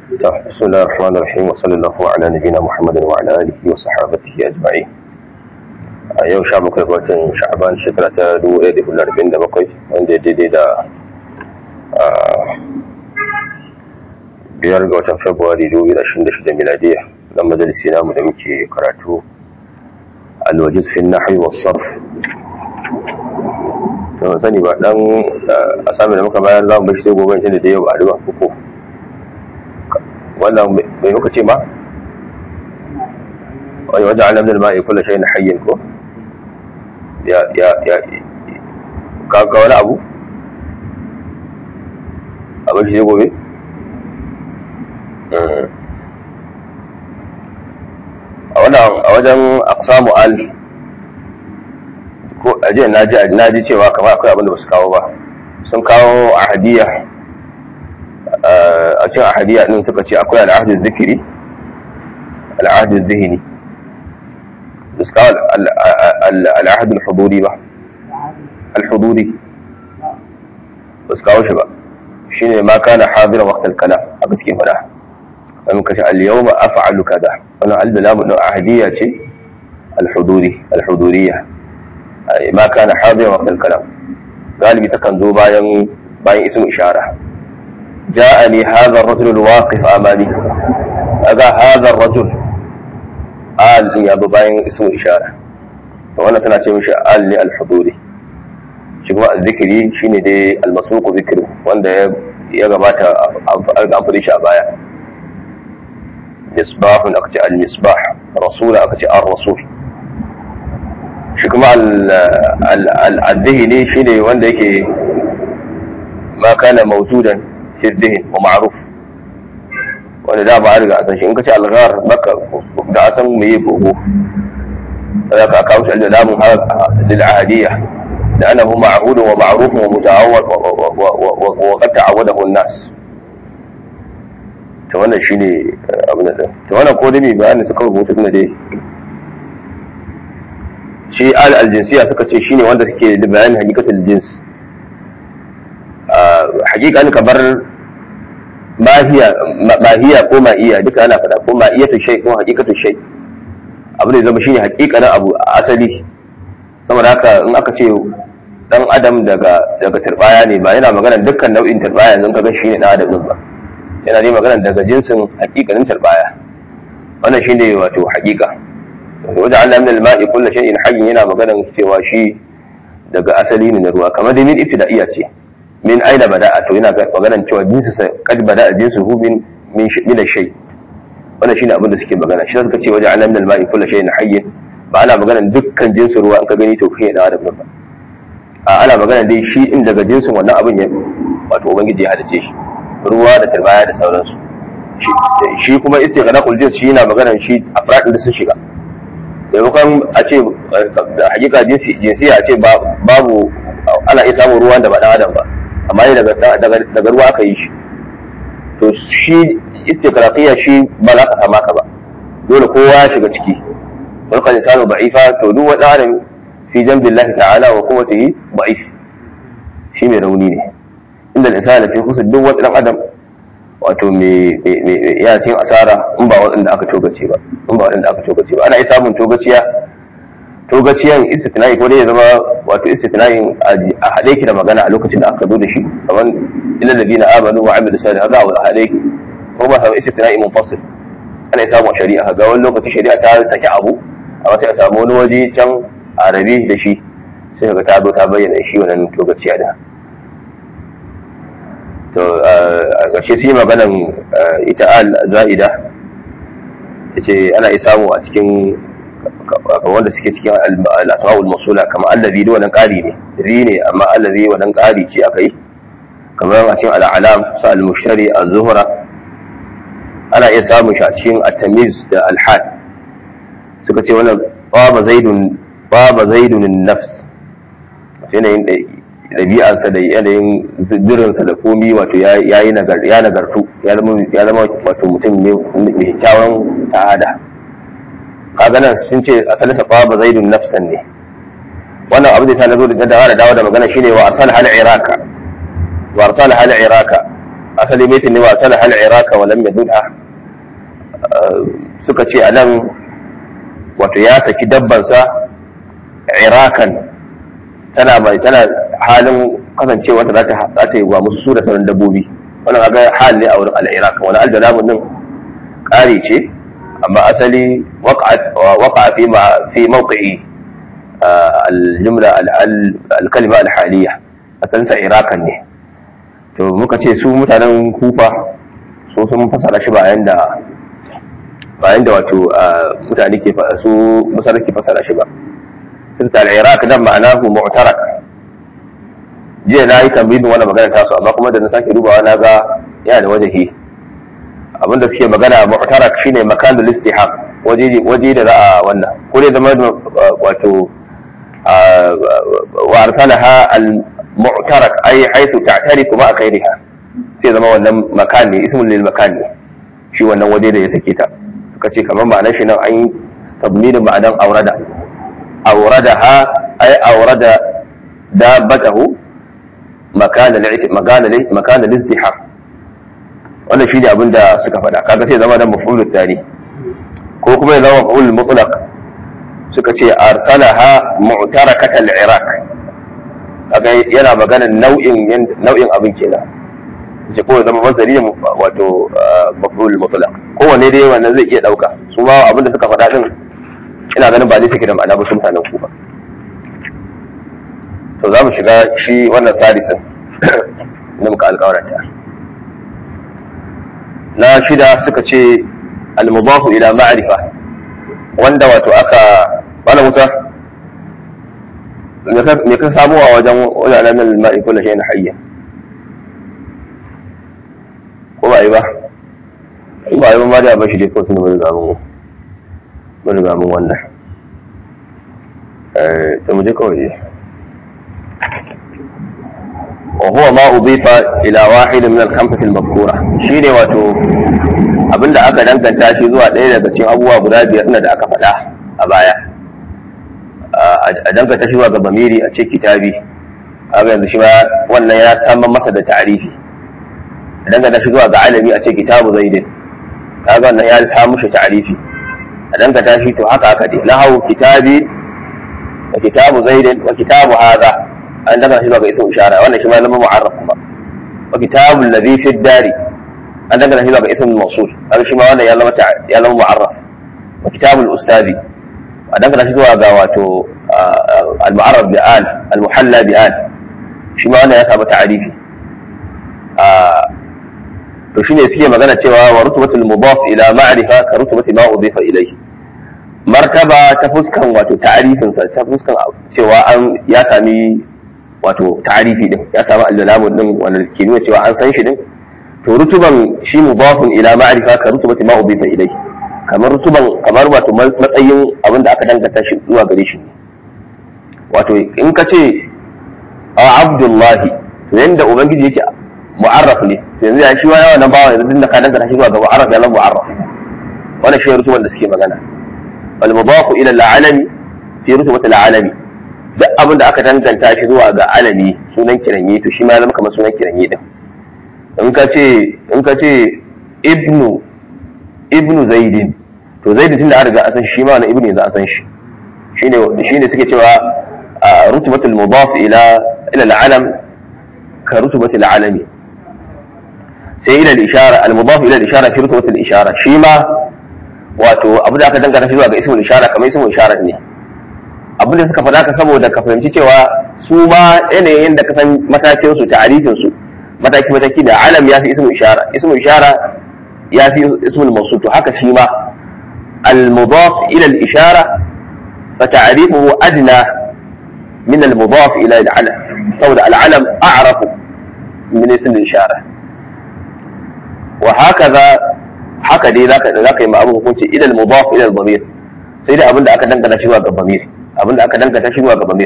بسم الله الرحمن الرحيم وصلى الله على نبينا محمد وعلى اله وصحابته اجمعين a yau sha bakwai watan sha'aban shekara ta dubu ɗaya da hudu arba'in da bakwai wanda ya daidai da biyar ga watan februari dubu biyu da ashirin da shida miladiya na majalisi namu da muke karatu alwajiz fi nahwi wa sarf to sani ba dan a sami da muka bayar za mu bashi sai gobe tunda da yau ba a duba ko wannan bai muka ce ma wani wajen alamdar ma'i kula shai na hayyin ko ya ya ya ka wani abu abin shi gobe a wajen aksamu al ko ajiyar na ji cewa kamar akwai abin da ba su kawo ba sun kawo ahadiyya a cikin ahadiyya din suka ce akwai al'adun zikiri al'adun zihini da suka al'adun huduri ba al-huduri ba su kawo shi ba shi ne ma kana hadiran waktar kala haka suke fada wani kashe al-yau ma afa'alu kaza wani al-dalamu ɗin ahadiyya ce al-huduri al-huduriya ma kana hadiran waktar kala galibi takan zo bayan bayan ismu ishara جاءني هذا الرجل الواقف أمامي هذا هذا الرجل آل لي أبو باين اسم إشارة وأنا سنة مش آل لي الحضوري شكما الذكري شيني دي المسوق ذكره وأن يغبات أنفضي شعبايا مصباح أكتي المصباح رسول أكتي الرسول شكما الذهني شيني وأن ما كان موجودا في الذهن ومعروف wanda da ba a riga a san shi in ka ce alghar baka da a san me gogo da ka kawo shi da lamun lil ahadiyya da annahu ma'hud wa ma'ruf wa muta'awwad wa qad ta'awwadahu an-nas to wannan shine abin da to wannan ko dai bayani suka rubuta tunda dai shi al al-jinsiyya suka ce shine wanda suke da bayanin hakikatul jins hakikan kamar mahiya ko ma'iya duka ana faɗa ko ma'iyatu shay ko hakikatu shay abu da zama shine hakikanin abu asali saboda haka in aka ce dan adam daga daga turbaya ne ba yana magana dukkan nau'in turbaya yanzu kaga shine dan adam din ba yana ne magana daga jinsin hakikanin turbaya wannan shine wato hakika wajen Allah min al-ma'i kullu shay'in hayyin yana magana cewa shi daga asali ne na ruwa kamar dai min ibtida'iyya ce min aina bada'a to yana maganar cewa jinsu sa kad bada'a jinsu hu min min min shay wannan shine abin da suke magana shi suka ce wajen alam al ma'i kullu shay'in hayy ba ana maganar dukkan jinsu ruwa in ka gani to kai da adam ba a ana maganar dai shi din daga jinsin wannan abin ya wato ubangiji ya halice shi ruwa da turbaya da sauransu shi kuma istighraqul jins shi yana maganar shi afradin da sun shiga maimakon a ce da hakika jinsiya a ce babu ana iya samun ruwan da ba dan adam ba amma ne daga ruwa aka yi shi to shi istiqraqiya shi ba za ka kama ka ba dole kowa ya shiga ciki wal qad insanu da'ifa to duk wani adam fi jambillahi ta'ala wa quwwatihi da'if shi mai rauni ne inda insana fi khusr duk wani dan adam wato me ya cikin asara in ba waɗanda aka togace ba in ba waɗanda aka togace ba ana iya samun togaciya togaciyan istitna'i ko dai ya zama wato istitna'in a haɗe ki da magana a lokacin da aka zo da shi kamar ilal ladina amanu wa amilu salih hada a haɗe ki ko ba samu istitna'i munfasil ana iya samun shari'a ga wani lokaci shari'a ta saki abu amma sai a samu wani waje can a rabe da shi sai ga ta zo ta bayyana shi wannan togaciya da to a ƙarshe sai maganan ita al za'ida yace ana iya samu a cikin wanda suke cikin al'asma'ul masula kamar allazi da wannan ƙari ne ri ne amma allazi wannan ƙari ce aka yi kamar a cikin al'alam su al-mushtari az-zuhra ana iya samun shi a cikin at-tamiz da al-had suka ce wannan baba zaidun baba zaidun nafs yanayin ɗabi'arsa da yanayin zirinsa da komi wato ya yi ya nagartu ya zama wato mutum mai kyawun ta'ada kaga nan sun ce asalin sa ba zaidun nafsan ne wannan abu da na zo da da dawo da magana shine wa arsal hal iraka wa arsal hal iraka asali baitin ne wa sana hal iraka wa lam yadudha suka ce anan wato ya saki dabbansa irakan tana mai tana halin kasancewa ta za ta yi wa musu su da sauran dabbobi wannan ga hal ne a wurin al-iraq wani al-jalamun din kare ce amma asali waqa'a fi ma fi mawqi'i al-jumla al-kalima al-haliya asalin sa irakan ne to muka ce su mutanen kufa su sun fasara shi bayan da bayan da wato mutane ke su masar ke fasara shi ba sun ta al-iraq dan ma'anahu mu'tarak jiya na yi tambayin wannan magana ta su amma kuma da na sake dubawa na ga yana da wajahi abinda suke magana mu'tarak shine makanul istihaq waje waje da za a wannan ko dai zama wato wa arsalaha al mu'tarak ay haythu ta'tariku ma khairiha sai zama wannan makan ne ismul lil makan ne shi wannan waje da ya sake ta suka ce kamar ma'anar shi nan an yi tabminin ma'anar aurada auradaha ay aurada dabbatahu makana makana lizdihar wannan shi ne abin da suka faɗa kaga sai zama da mafulul tari ko kuma ya zama mafulul mutlaq suka ce arsalaha mu'tarakat al-iraq kaga yana magana nau'in nau'in abin kenan ce ko ya zama mazari wato mafulul mutlaq kowanne dai wannan zai iya dauka su ma abin da suka faɗa din ina ganin ba zai take da ma'ana ba su mutanen ku ba to za mu shiga shi wannan sadisin na muka alkawaranta na shida suka ce almubahu ila ma'arifa wanda wato aka bala wuta me ka samu a wajen wajen nan ma'i kula shi na hayya ko ba yi ba in ba yi ba ma da ba shi dai kawai sun mun riga mun mun riga mun wannan eh to mu je kawai وهو ما أضيف إلى واحد من الخمسة المذكورة شيني واتو abinda aka danganta shi zuwa ɗaya daga cikin abubuwa guda biyar na da aka faɗa a baya a danganta shi zuwa ga bamiri a ce kitabi haka yanzu shi ma wannan ya saman masa da ta'arifi a danganta shi zuwa ga alami a ce kitabu zaidin kaga wannan ya samu shi ta'arifi a danganta shi to haka haka dai lahu kitabi wa kitabu zaidin wa kitabu hadha an daga shi zuwa ga ismu ishara wannan shi ma zama mu'arraf kuma wa kitabul ladhi fi dari an daga shi zuwa ga ismu mawsul kaga shi ma wannan ya zama ya zama mu'arraf wa kitabul ustadi an daga shi zuwa ga wato al mu'arraf bi al al muhalla bi al shi ma wannan ya samu ta'arifi to shine suke magana cewa wa rutubatul mudaf ila ma'rifa ka rutubati ma udifa ilayhi martaba ta fuskan wato ta'arifinsa ta fuskan cewa an ya sami wato ta'arifi din ya samu al-jalamun din wanda ke nuna cewa an san shi din to rutuban shi mudafun ila ma'rifa ka rutubati ma ubifa ilai kamar rutuban kamar wato matsayin abin da aka danganta shi zuwa gare shi wato in ka ce a abdullahi to yanda ubangiji yake mu'arraf ne to yanzu ya shi wa yawa nan bawa yanzu da ka danganta shi zuwa ga mu'arraf ya zama mu'arraf wannan shi rutuban da suke magana wal mudafu ila al-alami fi rutubati al-alami duk abin da aka danganta shi zuwa ga alami sunan kiranye to shi ma zama kamar sunan kiranye din in ka ce in ka ce ibnu ibnu zaidin to zaidin tunda an riga a san shi ma wannan ibnu yanzu a san shi shine shine suke cewa rutubatul mudaf ila ila al-alam ka rutubatul alami sai ila al-ishara al-mudaf ila al-ishara fi rutubatul ishara shi ma wato abu da aka danganta shi zuwa ga ismul ishara kamar ismul ishara ne abin da suka faɗa ka saboda ka fahimci cewa su ma yanayin da ka san matakin su ta'arifin su mataki mataki da alam ya fi ismul ishara ismul ishara ya fi ismul mawsul to haka shi ma al mudaf ila al ishara fa ta'rifuhu adna min al mudaf ila al alam saboda al alam a'rafu min ismul ishara wa hakaza haka dai zaka zaka yi ma abin hukunci ila al mudaf ila al dhamir sai dai abin da aka dangana shi zuwa ga dhamir abinda aka dangata shi zuwa ga bamir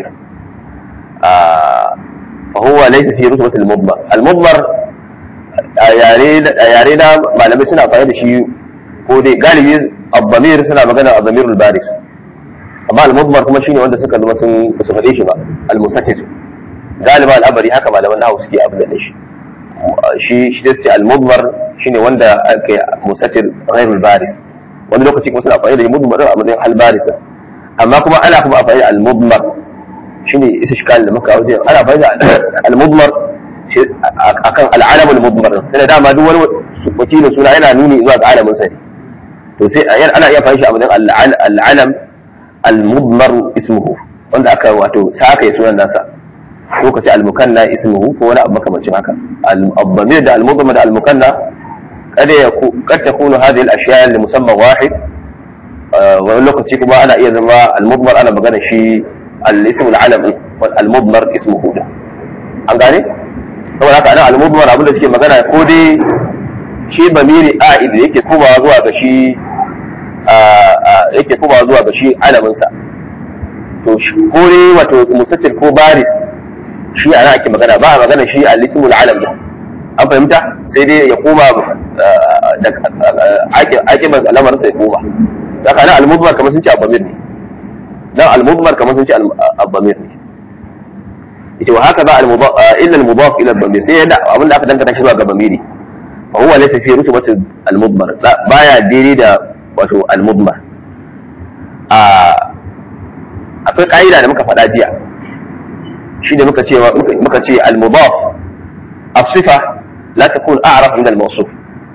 fa huwa laysa fi rutbatil mudmar al mudmar yare yare da malamai suna amfani da shi ko dai galibi al-bamir suna magana al-bamirul baris amma al-mudmar kuma shine wanda suka zama sun su faɗe shi ba al-musatir galiba al'amari haka malaman nahawu suke abin da shi shi shi sai al-mudmar shine wanda ake musatir ghairul baris wani lokaci kuma suna amfani da mudmar a matsayin al-baris amma kuma ana kuma amfani da al-mudmar shine isa shikal da muka wajen ana amfani da al-mudmar akan al-alam al-mudmar sai dama duk wani wakilin suna yana nuni zuwa ga alamin sa ne to sai ana iya amfani shi a matsayin al-alam al-mudmar ismuhu wanda aka wato saka ya sunan nasa ko kace al-mukanna ismuhu ko wani abu makamancin haka al-dhamir da al-mudmar da al-mukanna kada ya kad takunu hadhihi al-ashya li musamma wahid wani lokaci kuma ana iya zama al-mudmar ana magana shi al-ism al-alam wal al-mudmar ismuhu da an gane saboda haka ana al-mudmar abin da suke magana ko dai shi bamiri a'id da yake komawa zuwa ga shi yake komawa zuwa ga shi alamin sa to ko dai wato mutatil ko baris shi ana ake magana ba a magana shi al-ismul alam da an fahimta sai dai ya koma da ake ba lamarin sai koma saka nan al-mudmar kamar sun ce abamir ne nan al-mudmar kamar sun ce abamir ne yace wa haka ba al-mudaf illa al-mudaf ila al-bamir sai yadda abinda aka danganta shi zuwa ga bamiri fa huwa laysa fi rutubati al-mudmar baya daidai da wato al-mudmar a akwai ka'ida da muka faɗa jiya shi da muka ce muka ce al-mudaf as-sifa la takun a'raf min al-mawsuf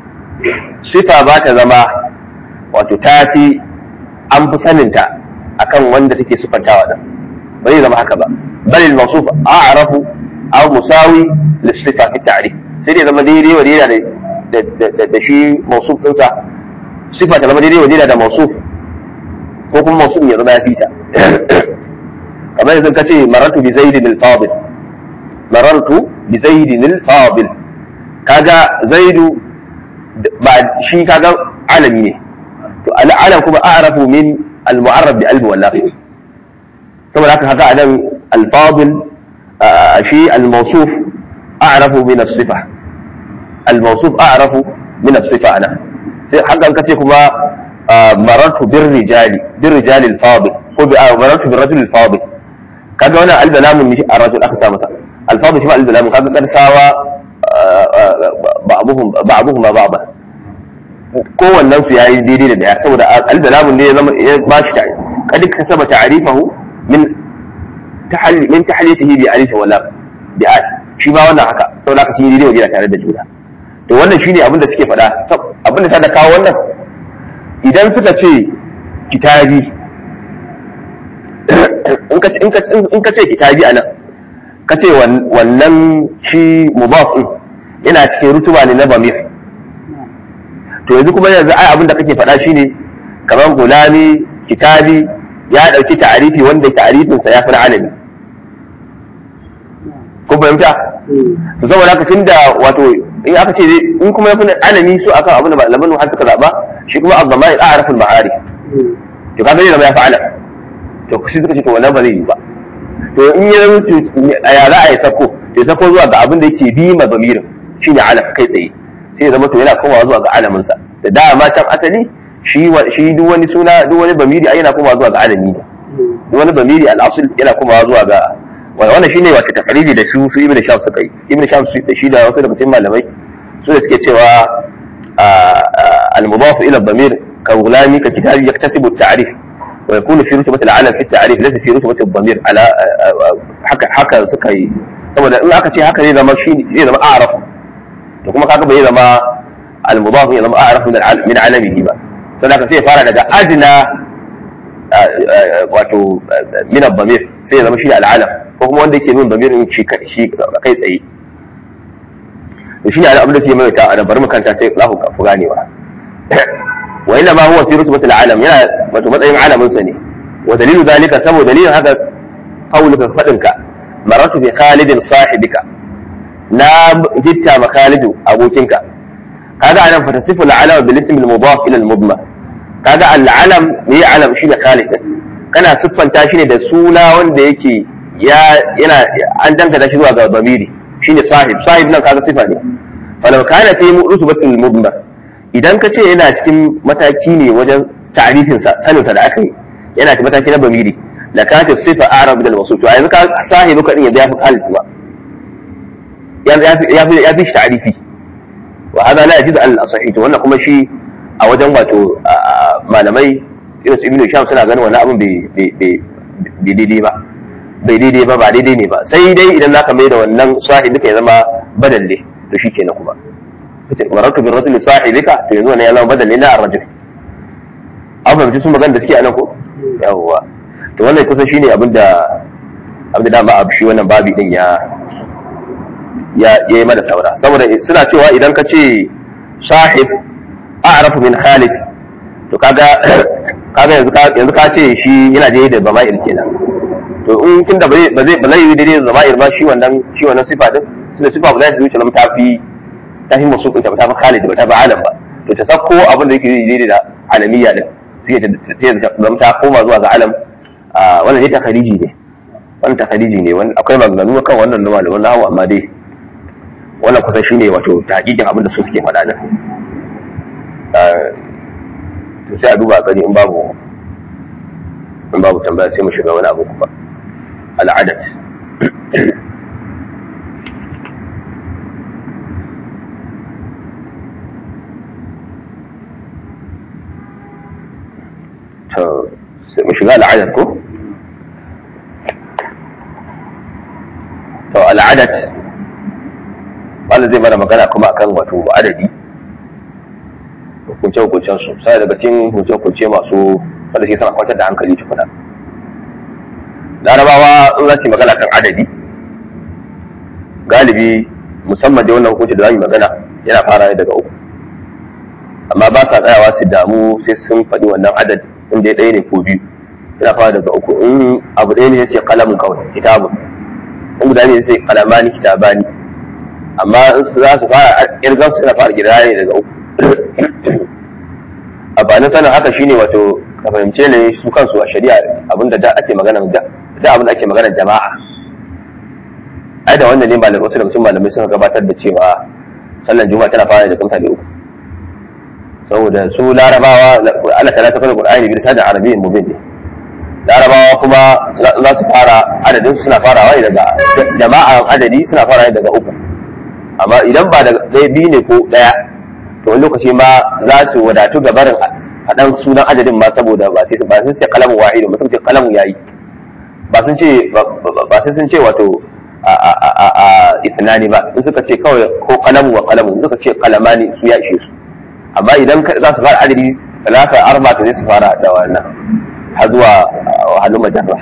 sifa ba ta zama wato tafi an fi saninta akan wanda take sifantawa da ba zai zama haka ba bal al-mawsuf a'rafu aw musawi lis-sifa fi ta'rif sai dai zama daidai wa daidai da da shi mawsuf ɗinsa sifa ta zama daidai wa daidai da mawsuf ko kuma mawsuf ya zama ya fita kamar yanzu ka ce marartu bi zaidin al-fadil marartu bi zaidin al-fadil kaga zaidu ba shi kaga alami ne to al-alam kuma a'rafu min al-mu'arrab bi albi wallahi saboda haka haka anan al-fadil shi al-mawsuf a'rafu min as-sifa al-mawsuf a'rafu min as-sifa ana sai haka an kace kuma marartu bir rijali bir rijali al-fadil ko bi marartu bir rajul al-fadil kaga wannan al-balamun ne a rajul aka sa masa al-fadil shi ma al-balamun kaga karsawa ba'abuhum ba'abuhum ma ba'da kowannen su yayi daidai da daya saboda al-balamun ne ya zama ya ba shi tare kad kasaba ta'rifahu min tahalli min tahlitihi bi alif wala bi al shi ba wannan haka saboda haka shi daidai wajen tare da juna to wannan shine abin da suke faɗa abin da ta da kawo wannan idan suka ce kitabi in ka ce kitabi anan ka ce wannan shi mudaf din yana cikin rutuba ne na bamir to yanzu kuma yanzu ai abin da kake faɗa shine kamar gulami kitabi ya ɗauki ta'arifi wanda ta'arifin sa ya fi na alami ko fahimta to saboda haka tunda wato in aka ce in kuma ya fi alami su akan abin da malaman har suka zaba shi kuma az-zamair a'raful ma'arif to kaga zai zama ya fi alam to shi suka ce to wannan ba zai yi ba to in ya zama a ya za a yi sako to ya sako zuwa ga abin da yake bi ma bamirin shine alam kai tsaye sai ya zama to yana komawa zuwa ga alamin sa da dama can asali shi shi duk wani suna duk wani bamiri ai yana komawa zuwa ga alami ne duk wani bamiri al-asl yana komawa zuwa ga wannan shine wato takariri da su su ibn sham suka yi ibn sham su da shi da wasu daga cikin malamai su da suke cewa al-mudaf ila bamir ka gulami ka kitabi yaktasibu at-ta'rif ويكون في رتبة العلم في التعريف ليس في رتبة الضمير على haka haka suka yi saboda in aka ce haka zai zama shi zai zama a'raf to kuma kaga bai zama al-mudaf ya zama a'raf min min alamihi ba saboda haka sai ya fara daga adna wato min al-damir sai ya zama shi al-alam ko kuma wanda yake min damirin shi shi kai tsaye to shi ne abin da ke mai ta a bari mu kanta sai za ku ganewa وإنما هو في رتبة العالم يا وتبطئ عالم سني ودليل ذلك سبب دليل هذا قولك فدنك مررت بخالد صاحبك لا جدت مخالد أبوكنك هذا علم فتصف العلم بالاسم المضاف إلى المضمر هذا العلم هي علم شيء خالد kana siffanta shi ne da suna wanda yake ya yana an dangata shi zuwa ga bamiri shine sahib sahib nan kaga sifa ne falau kana fi rutubatul mudmar idan ka ce yana cikin mataki ne wajen ta'rifinsa saninsa da aka yi yana cikin mataki na bamiri da ka ta sifa arab da wasu to a yanzu ka sahibu ka din ya biya fi halin ba ya fi shi ta'arifi wa hada la yajidu al asahi to wannan kuma shi a wajen wato malamai irin su ibnu sham suna ganin wannan abin bai daidai ba bai daidai ba ba daidai ne ba sai dai idan zaka mai da wannan sahibi ya zama badalle to shi kenan kuma kace marartu bir rajuli sahibika to yanzu wannan ya zama badalle na ar-rajul an fahimci sun magana da suke anan ko yawwa to wannan kusan shine abin da abin da dama abu shi wannan babi din ya ya yi mana saura saboda suna cewa idan ka ce sahib a'rafu min khalid to kaga kaga yanzu ka yanzu ka ce shi yana da da bama'il kenan to in tun da ba zai ba zai yi daidai da zama'ir ba shi wannan shi wannan sifa din tunda sifa ba za ta zuci lam ta fi ta fi musu ta ta fi khalid ba ta fi alam ba to ta sako abin da yake daidai da alamiyya din sai ta zama ta koma zuwa ga alam wannan dai ta khariji ne wannan ta khariji ne akwai maganganu kan wannan na malaman nahawu amma dai wannan kusan shine wato tahqiqin abin da su suke faɗa nan to sai a duba gani in babu in babu tambaya sai mu shiga wani abu kuma al'adat to sai mu shiga al'adat ko to al'adat wanda zai mana magana kuma akan wato adadi hukunce-hukuncen su sai daga cikin hukunce-hukunce masu wanda suke sama kwantar da hankali tukuna larabawa in za su yi magana kan adadi galibi musamman da wannan hukunci da za mu magana yana fara ne daga uku amma ba sa tsayawa su damu sai sun faɗi wannan adad inda ya ɗaya ne ko biyu yana fara daga uku in abu ɗaya ne sai kalamun kawai kitabun in guda ne sai kalamani kitabani amma in su za su fara irgan su yana fara gida ne daga uku a ba na sanin haka shine wato ka fahimce ne su kansu a shari'a abinda da ake magana da da abinda ake magana jama'a ai da wannan ne malamai wasu daga cikin malamai suka gabatar da cewa sallan juma'a tana fara da mutane uku saboda su larabawa Allah ta fara Qur'ani bi lisanin arabiyyin mubin ne larabawa kuma za su fara adadin suna farawa ne daga jama'an adadi suna farawa ne daga uku amma idan ba da ɗaya biyu ne ko ɗaya to wani lokaci ma za su wadatu ga barin faɗan sunan adadin ma saboda ba sai ba sun ce kalamu wahidu ba sun ce kalamu yayi ba sun ce ba sai sun ce wato a a a a ithnani ba in suka ce kawai ko kalamu wa kalamu in suka ce kalamani su ya ishe su amma idan za su fara adadi talata arba to zai su fara da wannan har zuwa halin majarra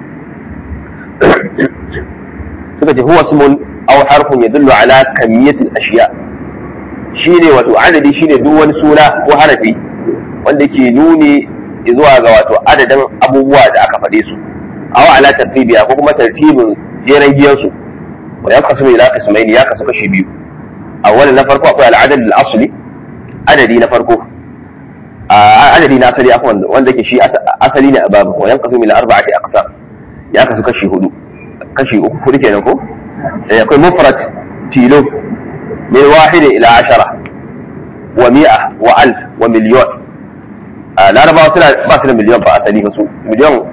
suka ce huwa ismun aw harfun yadullu ala kamiyatil ashiya shine wato adadi shine duk wani suna ko harafi wanda ke nuni zuwa ga wato adadin abubuwa da aka faɗe su aw ala tartibiya ko kuma tartibin jeren giyan su wa yanqasimu ila qismaini ya kasu kashi biyu awwal na farko akwai al-adad al-asli adadi na farko adadi na asali afwan wanda ke shi asali ne a babu wa yanqasimu ila arba'ati aqsam ya kasu kashi hudu kashi uku hudu kenan ko akwai mufrad tilo من واحد إلى عشرة ومئة وألف ومليون لا أنا باسل باسل مليون بأسالي بسو مليون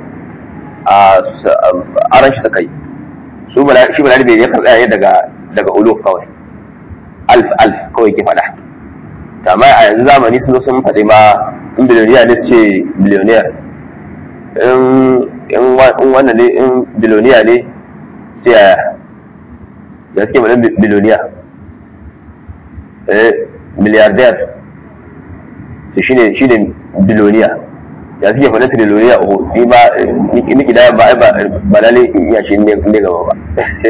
أرنش سكي su shi bala bai yakan tsaya daga daga uluf kawai alf alf kawai ke faɗa amma a yanzu zamani sun zo sun faɗi ma in biliyoniya ne su ce biliyoniyar in wannan ne in biliyoniya ne sai yaya ya suke faɗin biliyoniya miliyardiyar su shi ne shi ne biloniya ya suke faɗin triloniya uku ni ba ni kida ba ba ba lalle iya shi ne ne gaba ba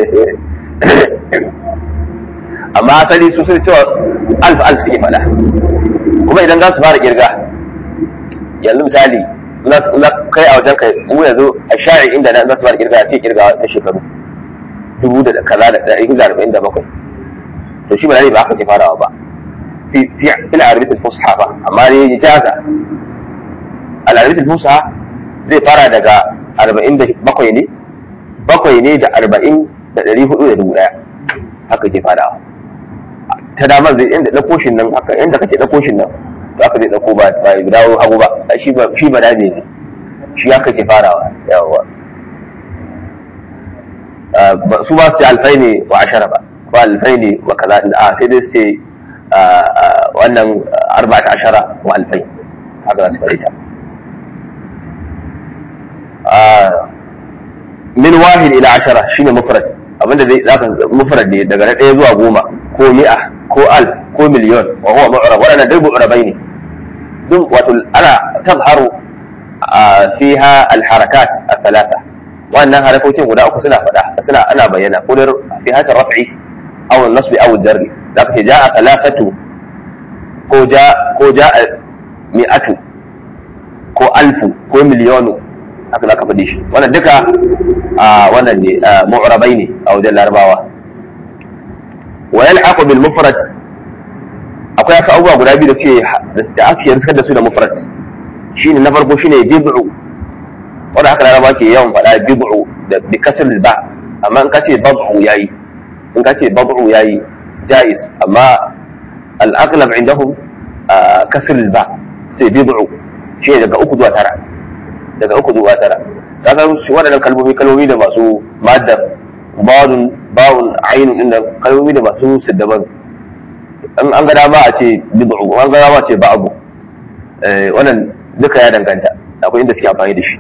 amma asali su sun cewa alf alf suke faɗa kuma idan za su fara kirga yanzu misali na kai a wajen kai mu yanzu a shari inda za su fara kirga sai kirga na shekaru dubu da kaza da ɗari da arba'in da bakwai to shi ba ba haka ke farawa ba في في في العربية الفصحى ba amma ne jaza العربية الفصحى zai fara daga arba'in da bakwai ne bakwai ne da arba'in da ɗari hudu da dubu ɗaya haka ke farawa ta damar zai inda ɗauko shi nan haka inda kake ɗauko shi nan to haka zai ɗauko ba ba ya dawo hagu ba shi ba shi ba dame ne shi haka ke farawa yawa su ba su alfai ne wa ashara ba ko alfaini wa kaza a sai dai sai wannan arba'ata ashara wa alfai haka za su faɗi ta min wahid ila ashara shine mufrad abinda zai zaka mufrad ne daga na ɗaya zuwa goma ko mi'a ko al ko miliyon wa huwa mu'rab wadannan duk mu'rabai ne duk wato ana tazharu fiha al harakat al thalatha wannan harakokin guda uku suna faɗa suna ana bayyana ko da fi haka raf'i aw nasbi aw jarri zaka ce ja'a thalathatu ko ja ko ja'a mi'atu ko alfu ko miliyonu haka za ka faɗi shi wannan duka a wannan ne mu'rabai ne a wajen larabawa wa yalhaqu bil mufrad akwai aka abubuwa guda biyu da suke da ake riskar da su da mufrad shine na farko shine bid'u wanda haka laraba ke yawan faɗa bid'u da bi kasr ba amma in ka ce bad'u yayi in ka ce bad'u yayi jaiz amma al-aghlab indahum kasr ba sai bid'u shine daga uku zuwa tara daga uku zuwa tara kaga su waɗannan kalmomi kalmomi da masu maddar bawun bawun ainun inda kalmomi da masu siddaban an an ga dama a ce bid'u an ga dama a ce ba'abu wannan duka ya danganta akwai inda suke amfani da shi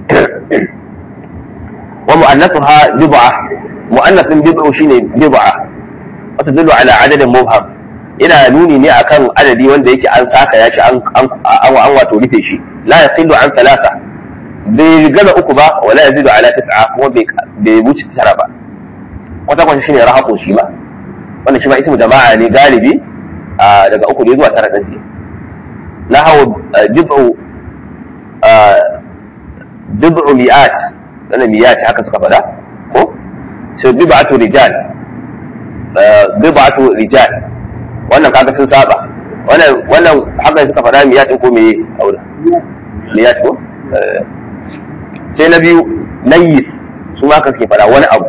wa mu'annathuha bid'a mu'annathin bid'u shine bid'a wata dulu ala adadin mubham ina nuni ne akan adadi wanda yake an saka ya shi an an wato rufe shi la yaqillu an thalatha bai gaza uku ba wala yazidu ala tis'a kuma bai wuce tara ba kwata kwata shine rahaqo shi ma wannan shi ma ismu jama'a ne galibi daga uku ne zuwa tara din ne na hawo jib'u jib'u mi'at wannan mi'at haka suka faɗa ko sai bid'atu rijal bid'atu rijal wannan kaga sun saba wannan wannan haka suka faɗa mi'at din ko meye aure mi'at ko sai na biyu nayyis su ma suke fara wani abu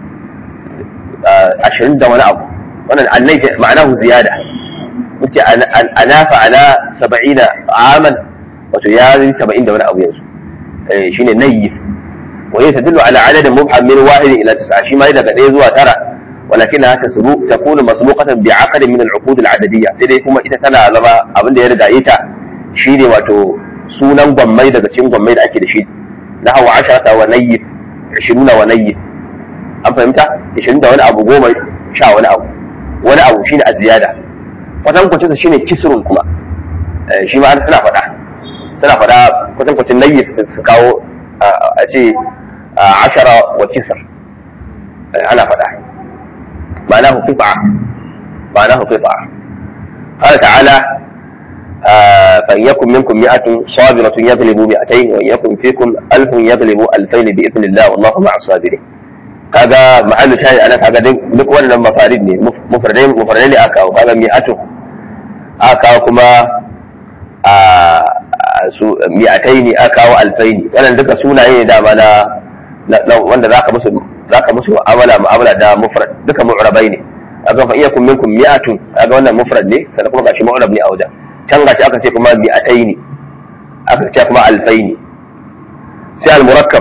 ashirin da wani abu wannan annai ma'anahu ziyada muke anafa ala saba'ina aman wato ya yi saba'in da wani abu yanzu shine nayyis wa hiya tadullu ala adadin mubham min wahid ila tis'a shi ma daga ɗaya zuwa tara ولكنها تسبق تكون مسبوقة بعقد من العقود العددية sai dai kuma ita tana zama abin da ya riga ita shine wato sunan gwammai daga cikin gwammai da ake da shi na hawa asharata wa nayyif ishiruna wa nayyif an fahimta ishirin da wani abu goma sha wani abu wani abu shine a ziyada kwatan kwacin sa shine kisrun kuma shi ma suna faɗa suna faɗa kwatan kwacin nayyif su kawo a ce ashara wa kisr ana faɗa معناه قطعة معناه قطعة قال تعالى فإن يكن منكم مئة صابرة يغلبوا مئتين وإن يكن فيكم ألف يغلبوا ألفين بإذن الله والله مع الصابرين kaga mahallu shayi ana kaga duk wannan mafarid ne mufradai mufradai ne aka kaga mi'atu aka kawo kuma a su mi'atai ne aka kawo alfaini wannan duka sunaye ne dama na wanda zaka musu zaka musu mu'amala mu'amala da mufrad duka mu'rabai ne kaga fa iyakum minkum mi'atun kaga wannan mufrad ne sannan kuma gashi mu'rab ne a wajen can gashi aka ce kuma mi'ataini aka ce kuma alfaini sai al-murakkab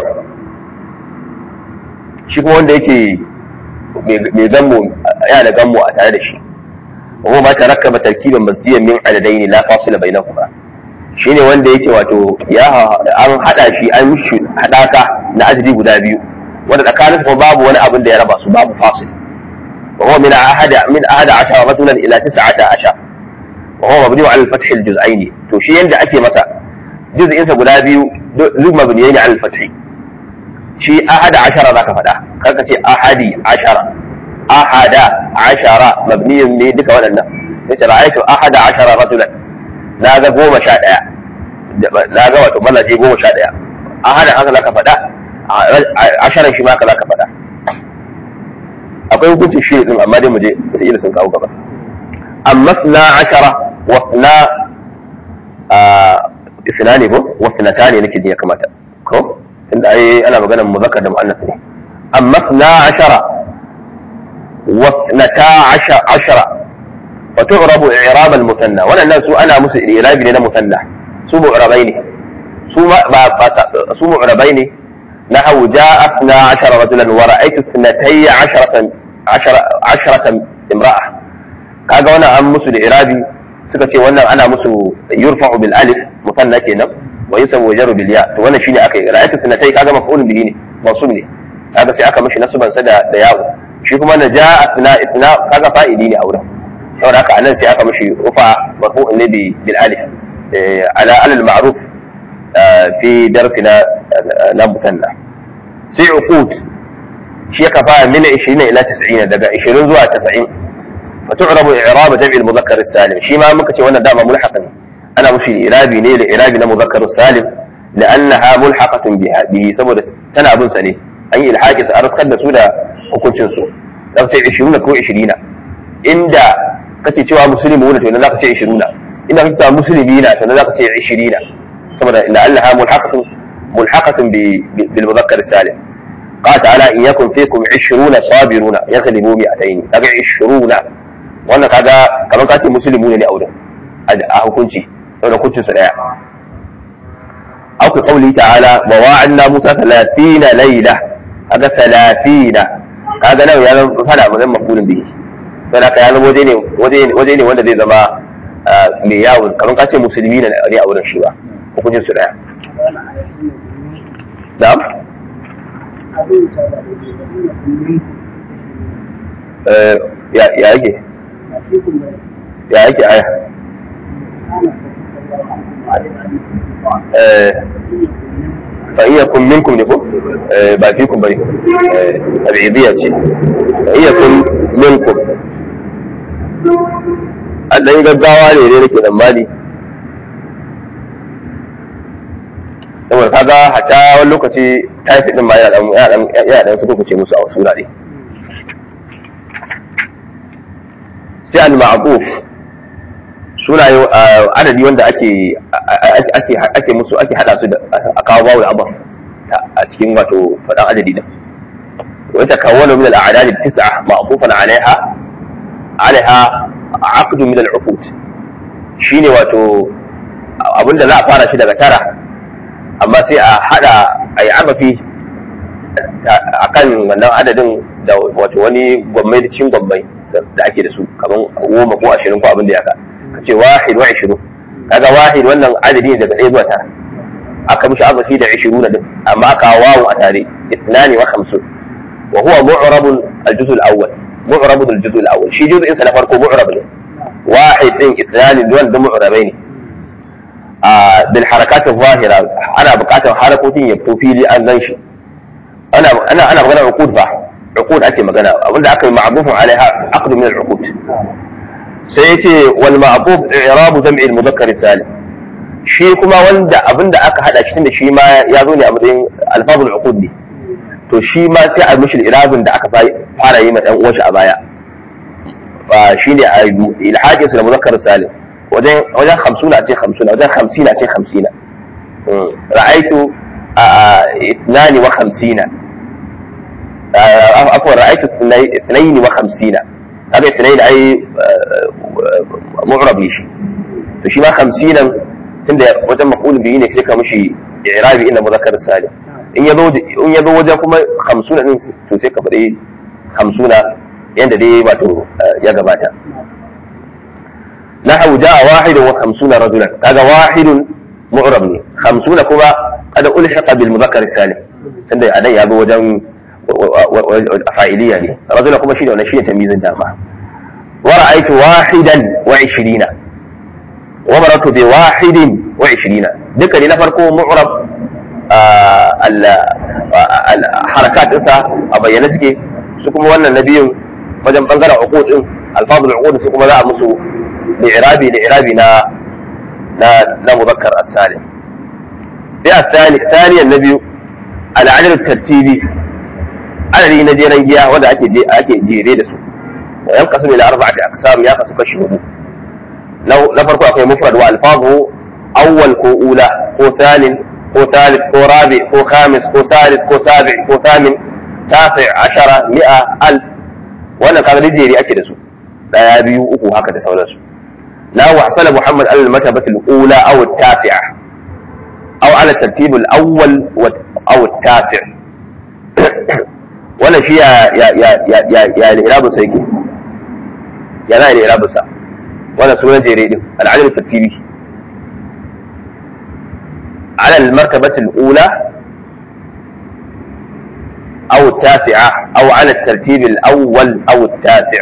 shi kuma wanda yake mai gammo yana da gammo a tare da shi wa ma tarakkaba tarkiban masjiyan min adadaini la fasila bainahuma shine wanda yake wato ya an hada shi an shi hadaka na adadi guda biyu wanda tsakanin kuma babu wani abin da ya raba su babu fasil wa huwa min ahada min ahada ashara ratulan ila tis'ata ashar wa huwa mabni ala al-fath al-juz'ain to shi yanda ake masa juz'in sa guda biyu duk mabniyai ne ala al-fath shi ahada ashara zaka faɗa karka ce ahadi ashara ahada ashara mabniyun ne duka waɗannan sai ce ra'aytu ahada ashara ratulan na ga goma sha ɗaya na ga wato mazaje goma sha ɗaya ahada haka zaka faɗa asharan shi ma haka zaka faɗa akwai hukuncin shi din amma dai mu je wata sun kawo gaba amma na ashara wa na isna ne ko wa sinata ne nake ya kamata ko tunda ai ana maganar muzakkar da muannas ne amma na ashara wa sinata ashara wa tu'rabu i'rab al-musanna wannan su ana musu i'rabi ne na musanna su mu'rabai ne su ma ba su mu'rabai ne نحو جاء اثنا عشر رجلا ورأيت اثنتي عشرة عشرة, عشرة imra'a kaga wannan an musu da irabi suka ce wannan ana musu yurfa'u bil alif musanna kenan wa yusabu wajaru bil ya to wannan shine aka yi ra'ayatu sanatai kaga maf'ulun bihi ne mansub ne kaga sai aka mishi nasban sa da da yawo shi kuma na ja'a itna itna kaga fa'ili ne a wurin saboda haka anan sai aka mishi rufa marfu'un ne bil alif ala al ma'ruf fi darsina na musanna sai uqud shi ya kafa min 20 ila 90 daga 20 zuwa 90 فتعرب إعراب جمع المذكر السالم شي ما مكتي وانا دام ملحقا أنا مش إعرابي ليه لإعرابي مذكر السالم لأنها ملحقة بها به سبب تنا أبن سني أي الحاجة سأرس قد سودا وكل شنسو لو تي عشرون كو عشرين إندا كتي توا مسلمون تقول لا كتي عشرون إندا كتي مسلمين تقول لا كتي عشرين سبب لأنها ملحقة ملحقة بالمذكر السالم قال تعالى إن يكن فيكم عشرون صابرون يغلبوا مئتين kaga عشرون wannan kaga kamar kace musulmi ne a wurin a hukunci saboda hukuncin su daya au ka kauli ta'ala wa wa'anna musa 30 layla kaga 30 kaga nan ya zama fada mun mafulin bihi sai ka ya zama waje ne waje ne wanda zai zama mai yawon kamar kace musulmi ne a wurin shi ba hukuncin su daya na'am ya yake ya yake aya fa iya kun minkum ne ko ba fi kun bane tabi'idiyya ce fa iya kun minkum an dan gaggawa ne ne nake tsammani saboda kaga hata wani lokaci tafi din ma yana dan yana dan su kuce musu a wasu wurare sai al-ma'quf sunaye adadi wanda ake ake ake musu ake hada su da a kawo bawu da abin a cikin wato fadan adadi din wa takawwanu min al-a'dad at-tis'a ma'qufan 'alayha 'alayha 'aqd min al-'ufut shine wato abinda za a fara shi daga tara amma sai a hada a yi amafi a kan wannan adadin da wato wani gwammai da cikin gwammai da ake da su kamar goma ko ashirin ko abin da ya ka ka ce wahid wa ashirin kaga wahid wannan adadi ne daga ɗaya zuwa tara aka mishi amafi da ashirin na din amma aka wawo a tare itnani wa hamsin wa huwa mu'rabun al-juz al-awwal mu'rabun al-juz al-awwal shi juz'in sa na farko mu'rab ne wahid din itnani duwan da mu'rabai ne بالحركات الظاهرة أنا بقاطع حركة يبقوا لي أن ننشي أنا أنا أنا بغنى عقود بقى عقود أتي مغنى أقول لك معروف عليها عقد من العقود سيأتي والمعروف إعراب جمع المذكر السالم shi kuma wanda abin da aka hada shi da shi ma ya zo ne a matsayin alfazul uqud ne to shi ma sai a mishi irabin da aka fara yi ma dan uwanshi a baya ba shine a ilhaqin su da muzakkar salim wajen wajen hamsuna ce hamsuna wajen hamsina ce hamsina ra'aitu ithnani wa hamsina afwan ra'aitu ithnaini wa hamsina kaga ithnaini ai mu'rabi shi to shi ma hamsinan tunda wajen maf'ul bihi ne sai ka mishi i'rabi inna muzakkar salim in yazo in yazo wajen kuma hamsuna din to sai ka faɗi hamsuna yanda dai wato ya gabata نحو جاء واحد وخمسون رجلا هذا واحد معرب خمسون كما هذا ألحق بالمذكر السالم عند أدي أبو وجن فاعلية لي رجل كما شيء ونشيء تمييز الدامة ورأيت واحدا وعشرين ومررت بواحد وعشرين ذكر نفركو معرب الحركات انسى أبين نسكي سكم وانا النبي wajen bangaren uqud din alfazul uqud su kuma za a musu li'irabi li'irabi na na na muzakkar as-salim sai الثاني ثانيا النبي العدد الترتيبي adadi na jeren giya wanda ake ake jere da su yan kasu ila arba'ati aqsam ya kasu kashi hudu na farko akwai mufrad wa alfazu awwal ko ula ko thalin ko thalith ko rabi ko khamis ko salis ko sabi ko thamin tasi ashara mi'a al wannan kaga jere ake da su daya biyu uku haka da sauransu لا وحصل محمد على المرتبة الأولى أو التاسعة أو على الترتيب الأول أو التاسع ولا شيء يا يا يا يا يا الإرابة سيكي ya za a yi da irabinsa wannan sunan jere din al'adar tartibi على المرتبة الأولى أو التاسعة أو على الترتيب الأول أو التاسع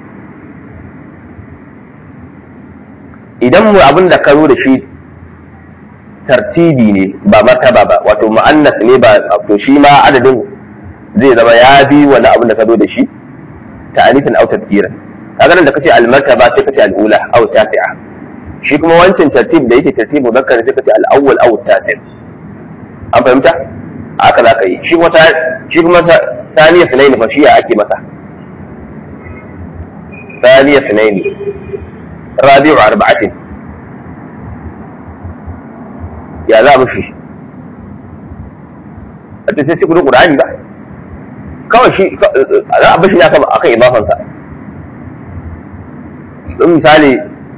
idan mu abin da ka zo da shi tartibi ne ba martaba ba wato mu'annas ne ba to shi ma adadin zai zama ya bi wani abin da ka zo da shi ta'anifin au tadbiran kaga nan da kace al martaba sai kace al ula aw tasi'a shi kuma wancan tartib da yake tartib muzakkar sai kace al awwal aw tasi' an fahimta haka za ka yi shi kuma shi kuma thaniya sunaini fa shi ya ake masa thaniya sunaini rabi'u arba'atin ya za mu shi a ta sai cikin qur'ani ba kawai shi za a bashi ne akan akan idafansa in misali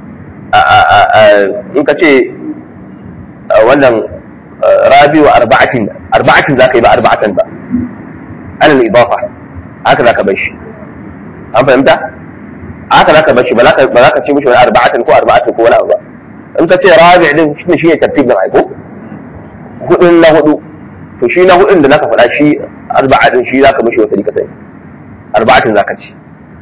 in ka ce wannan rabi wa arba'atin arba'atin za ka yi ba arba'atan ba ana idafa haka za ka bar shi an fahimta haka za ka bar shi ba za ka ce mishi wani arba'atan ko arba'atin ko wani abu ba in ka ce rabi din shi ne shi ne tartibin aiko hudun na hudu to shi na hudun da naka faɗa shi arba'atin shi za ka mishi wata rika sai arba'atin za ka ci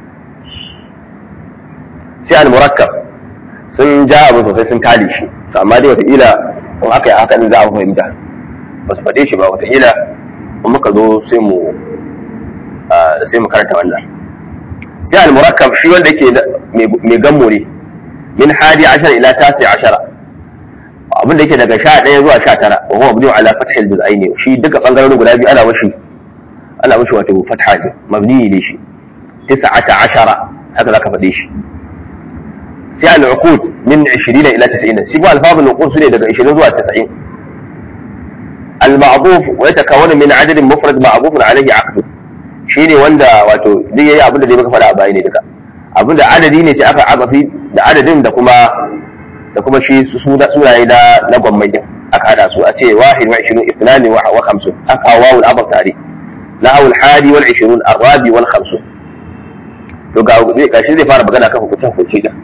sai al-murakkab sun ja abu sosai sun tali shi amma dai wataƙila in aka yi haka ne za a fahimta ba su faɗe shi ba wataƙila in muka zo sai mu sai mu karanta wannan sai al-murakkab shi wanda yake mai gammo ne min hadi ashar ila tasi ashara abin da yake daga sha ɗaya zuwa sha tara wa huwa mabniun ala fathil juz'aini shi duka bangarorin guda biyu ana mashi ana mashi wato fatha ne mabni ne shi tis'ata ashara haka zaka faɗe shi sai al-uqud min 20 ila 90 shi kuma alfazul uqud sune daga 20 zuwa 90 al-ma'dhuf wa yatakawwanu min adadin mufrad ma'dhuf alayhi aqd shine wanda wato duk yayi abin da dai muka faɗa a baya ne duka abin da adadi ne sai aka agafi da adadin da kuma da kuma shi sunaye na na gwammai din aka hada su a ce wahid wa 20 ithnani wa 50 aka wawul abad tare na awul hadi wal 20 arabi wal 50 to ga gashi zai fara magana kan hukuncin hukunci da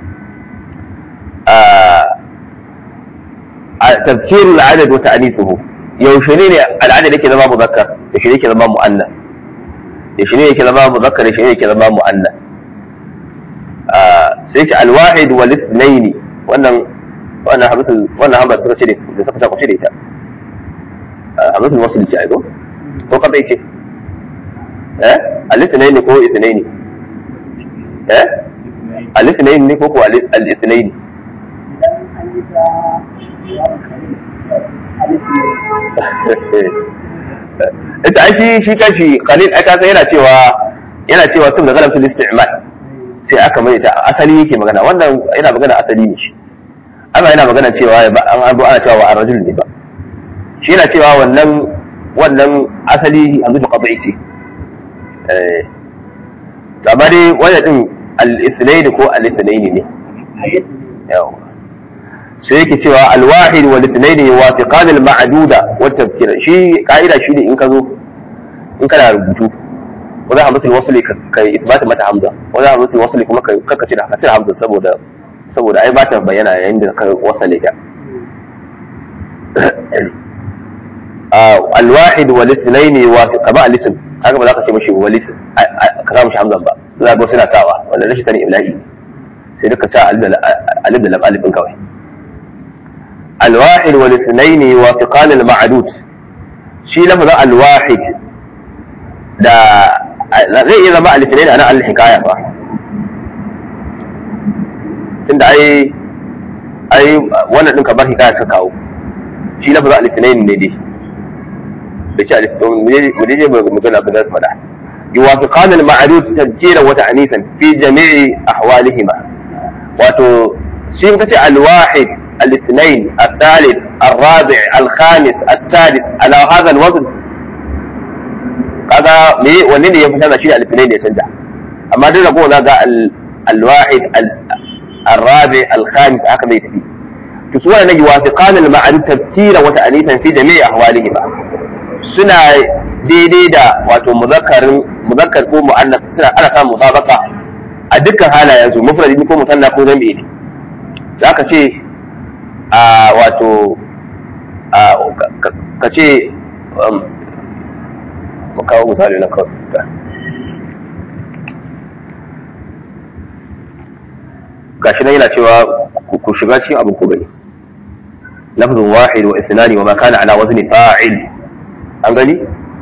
تذكير العدد وتأنيثه يوشنين العدد يكي زمان مذكر يوشنين يكي زمان مؤنث يوشنين يكي زمان مذكر يوشنين يكي زمان مؤنث سيك الواحد والاثنين wannan wannan hamzatul wannan hamza suka cire da suka saka cire ta hamzatul wasl ce ai ko ko ka ce eh al-ithnaini ko ithnaini eh al-ithnaini ne ko ko al-ithnaini ita ai shi shi kashi khalil aka san yana cewa yana cewa sun da galabtul isti'mal sai aka mai ta asali yake magana wannan yana magana asali ne shi amma yana magana cewa ba an abu ana cewa wa arrajul ne ba shi yana cewa wannan wannan asali a zuwa qad'i ce eh amma dai wannan din al-ithnain ko al-ithnain ne yawa sai yake cewa alwahid wal ithnain yuwafiqan al ma'duda wa tafkir shi ka'ida shi ne in ka zo in kana rubutu wani hamzatul wasli ka isbata mata hamza wani hamzatul wasli kuma ka ce da ka cire hamza saboda saboda ai ba ta bayyana yayin da ka wasale ta alwahid wal ithnain yuwafiq ba al-ism haka ba za ka ce mishi wal ism ka sa mishi hamzan ba za ga suna sawa wanda rashin sani ibla'i sai duka sa alif da lam alifin kawai الواحد والاثنين يوافقان المعدود شي لفظ الواحد da zai iya zama alifinaini a nan al-hikaya ba tunda ai ai wannan din kamar hikaya suka kawo shi lafazin alifinaini ne dai bai ce alifinaini mu dai mu mu gana abin da su faɗa yuwafiqan al-ma'ruf tadjira wa ta'nisan fi jami'i ahwalihima wato shi kace al-wahid الاثنين الثالث الرابع الخامس السادس على هذا الوزن kaga me wanne ne ya fi canza shi da alfinai ne ya canza amma duk rago za ga alwahid الرابع الخامس haka zai tafi to su wannan yuwafiqan al-ma'ruf tafsira wa ta'nisan fi jami'i ahwalihima suna daidai da wato muzakkarin muzakkar ko mu'annas suna ana samun musabaqa a dukkan halayen su mufradi ko musanna ko zambi ne za ka ce a wato ka ce mu kawo misali na kawai gashi nan yana cewa ku shiga cikin abin ku gani lafzun wahid wa ithnani wa ma kana ala wazni fa'il an gani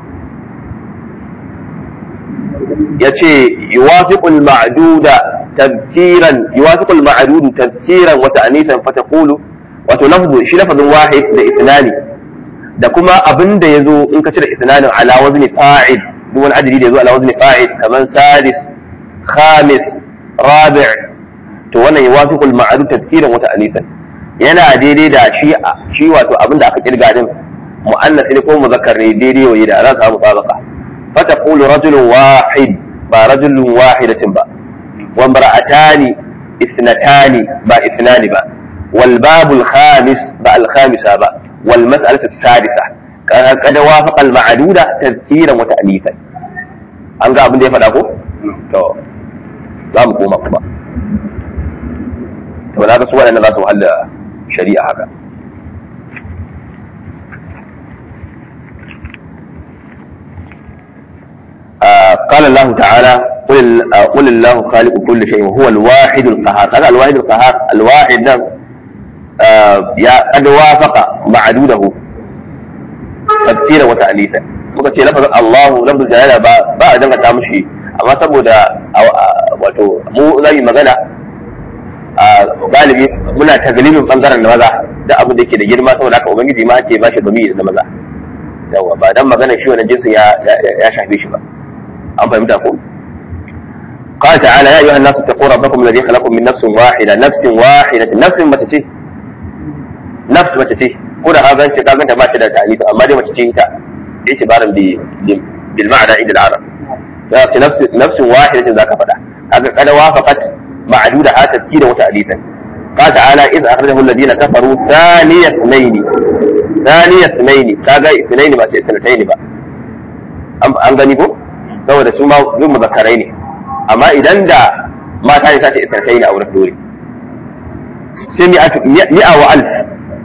yace yuwafiqu al-ma'duda tafkiran yuwafiqu al-ma'dud tafkiran wa ta'nisan fa taqulu wato lafzu shi lafzun wahid da ithnani da kuma abinda yazo in ka cire ithnanin ala wazni fa'il duk wani adadi da yazo ala wazni fa'il kaman sadis khamis rabi' to wannan yuwafiqu al-ma'dud tafkiran wa ta'nisan yana daidai da shi shi wato abinda aka kirga din mu'annas ne ko muzakkar ne daidai wa da za ka samu sabaka fa taqulu rajulun wahid ba rajulun wahidatin ba wa imra'atani ithnatani ba ithnani ba wal babul khamis ba al khamisa ba wal mas'alatu sadisa kada wafaqa al ma'duda tadhkiran wa ta'lifan an ga abin da ya faɗa ko to za mu koma kuma to na ga su waɗanda za su wahala shari'a haka قال الله تعالى قل قل الله خالق كل شيء وهو الواحد القهار هذا الواحد القهار الواحد ده يا قد وافق معدوده تفسيرا وتأليفا muka ce lafazin Allahu lafazin jalala ba ba a dangata mushi amma saboda wato mu za mu magana a galibi muna taglibin bangaren da maza da abin da yake da girma saboda haka ubangiji ma ake bashi bami da maza yawa ba dan magana shi wannan jinsin ya ya shafe shi ba an fahimta ko قال تعالى يا ايها الناس اتقوا ربكم الذي خلقكم من نفس واحده نفس واحده نفس متى ce نفس متى ce ko da haka ce ka ganta ba ta da ta'alif amma dai mace ce ita itibaran bi bil ma'ana inda al-arab ya ce nafs nafs wahidatin zaka fada kaga kada wafaqat ma'duda ha tafkira wa ta'lifan قال تعالى إذ أخرجه الذين كفروا ثاني اثنين ثاني اثنين كاغا اثنين ba sai اثنتين ba an gani ko saboda su ma duk muzakkarai ne amma idan da mata ne sace isarkai ne a wurin dore sai mi'a wa alf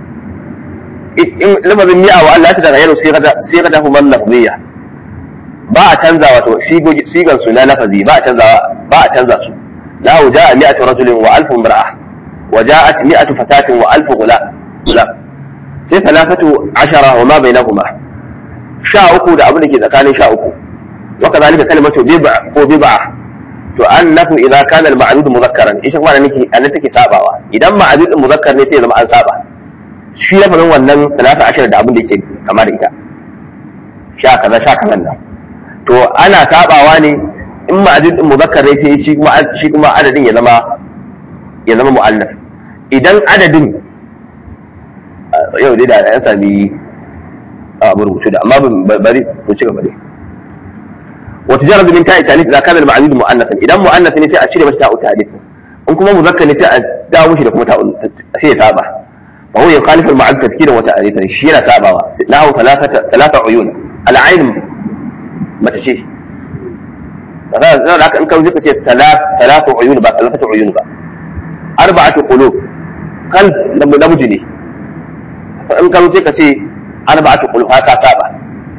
in lafazin mi'a wa Allah ta tagayyaru sigata huma lafziyya ba a canza wato sigan su na lafazi ba a canza ba a canza su lahu ja'a mi'atu rajulin wa alfu imra'a wa ja'at mi'atu fatatin wa alfu ghulam sai talafatu ashara wa ma bainahuma sha uku da abin da ke tsakanin sha uku وكذلك كلمة بضع ko بضعة to annahu idza kana al-ma'dud mudhakkaran ishe kuma nake annan take sabawa idan ma'dud muzakkar ne sai zama an saba shi ya faɗin wannan talata ashar da abin da yake kama da ita sha kaza sha kaza nan to ana sabawa ne in ma'dud muzakkar ne sai shi kuma shi kuma adadin ya zama ya zama mu'annas idan adadin yau dai da an sami abu rubutu da amma bari ku ci gaba dai وتجرد من تاء التانيث اذا كان المعدود مؤنثا اذا مؤنث ne sai a cire mata ta'u ta'alif in kuma muzakkar ne sai a dawo mishi da kuma ta'u sai ya saba fa huwa yukhalifu al-ma'ad tadhkira wa ta'alifan shi yana sabawa lahu thalathata thalatha uyun al-ayn mata ce kaza da haka in ka wuce kace thalatha uyun ba thalathata uyun ba arba'atu qulub qalb namiji ne fa in ka wuce kace arba'atu qulub haka saba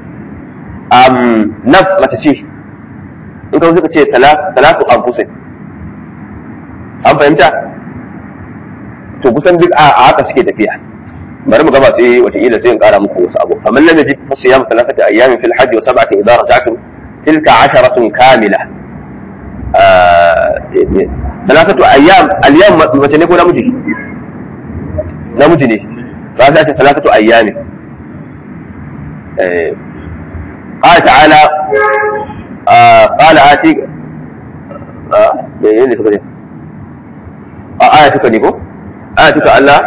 um nafs mata ce in ka suka ce talatu an kusa an fahimta to kusan duk a haka suke tafiya bari mu gaba sai wataƙila sai in ƙara muku wasu abu kamar lam yajid fa siyam thalathati ayyamin fil hajj wa sab'ati idha raja'tum tilka asharatun kamila thalathatu ayyam al-yawm mace ne ko namiji namiji ne ba za ta thalathatu ayyamin قال تعالى آه قال آتيك آه يعني تقول آه آياتك نيكو آياتك الله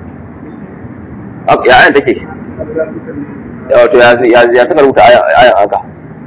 يا آية تكي wato ya saka rubuta ayan haka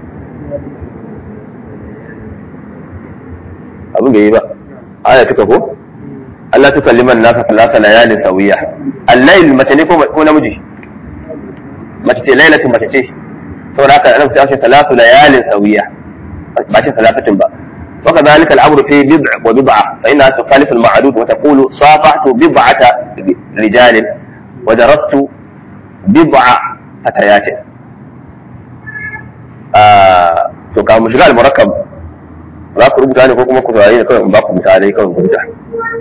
abin da yi ba aya tuka ko Allah tuka liman nasa talata layalin sawiya al-layl mace ne ko namiji mace ce lailatin mace ce saboda haka ana ta ce talatu layalin sawiya ba ce talafatin ba وكذلك الأمر في بضع وبضعة فإنها تخالف المعدود وتقول صافحت بضعة رجال ودرست بضع فتيات آه to ka mu shiga al-murakkab za ku rubuta ne ko kuma ku saurari ne kawai in ba ku misalai kawai ku rubuta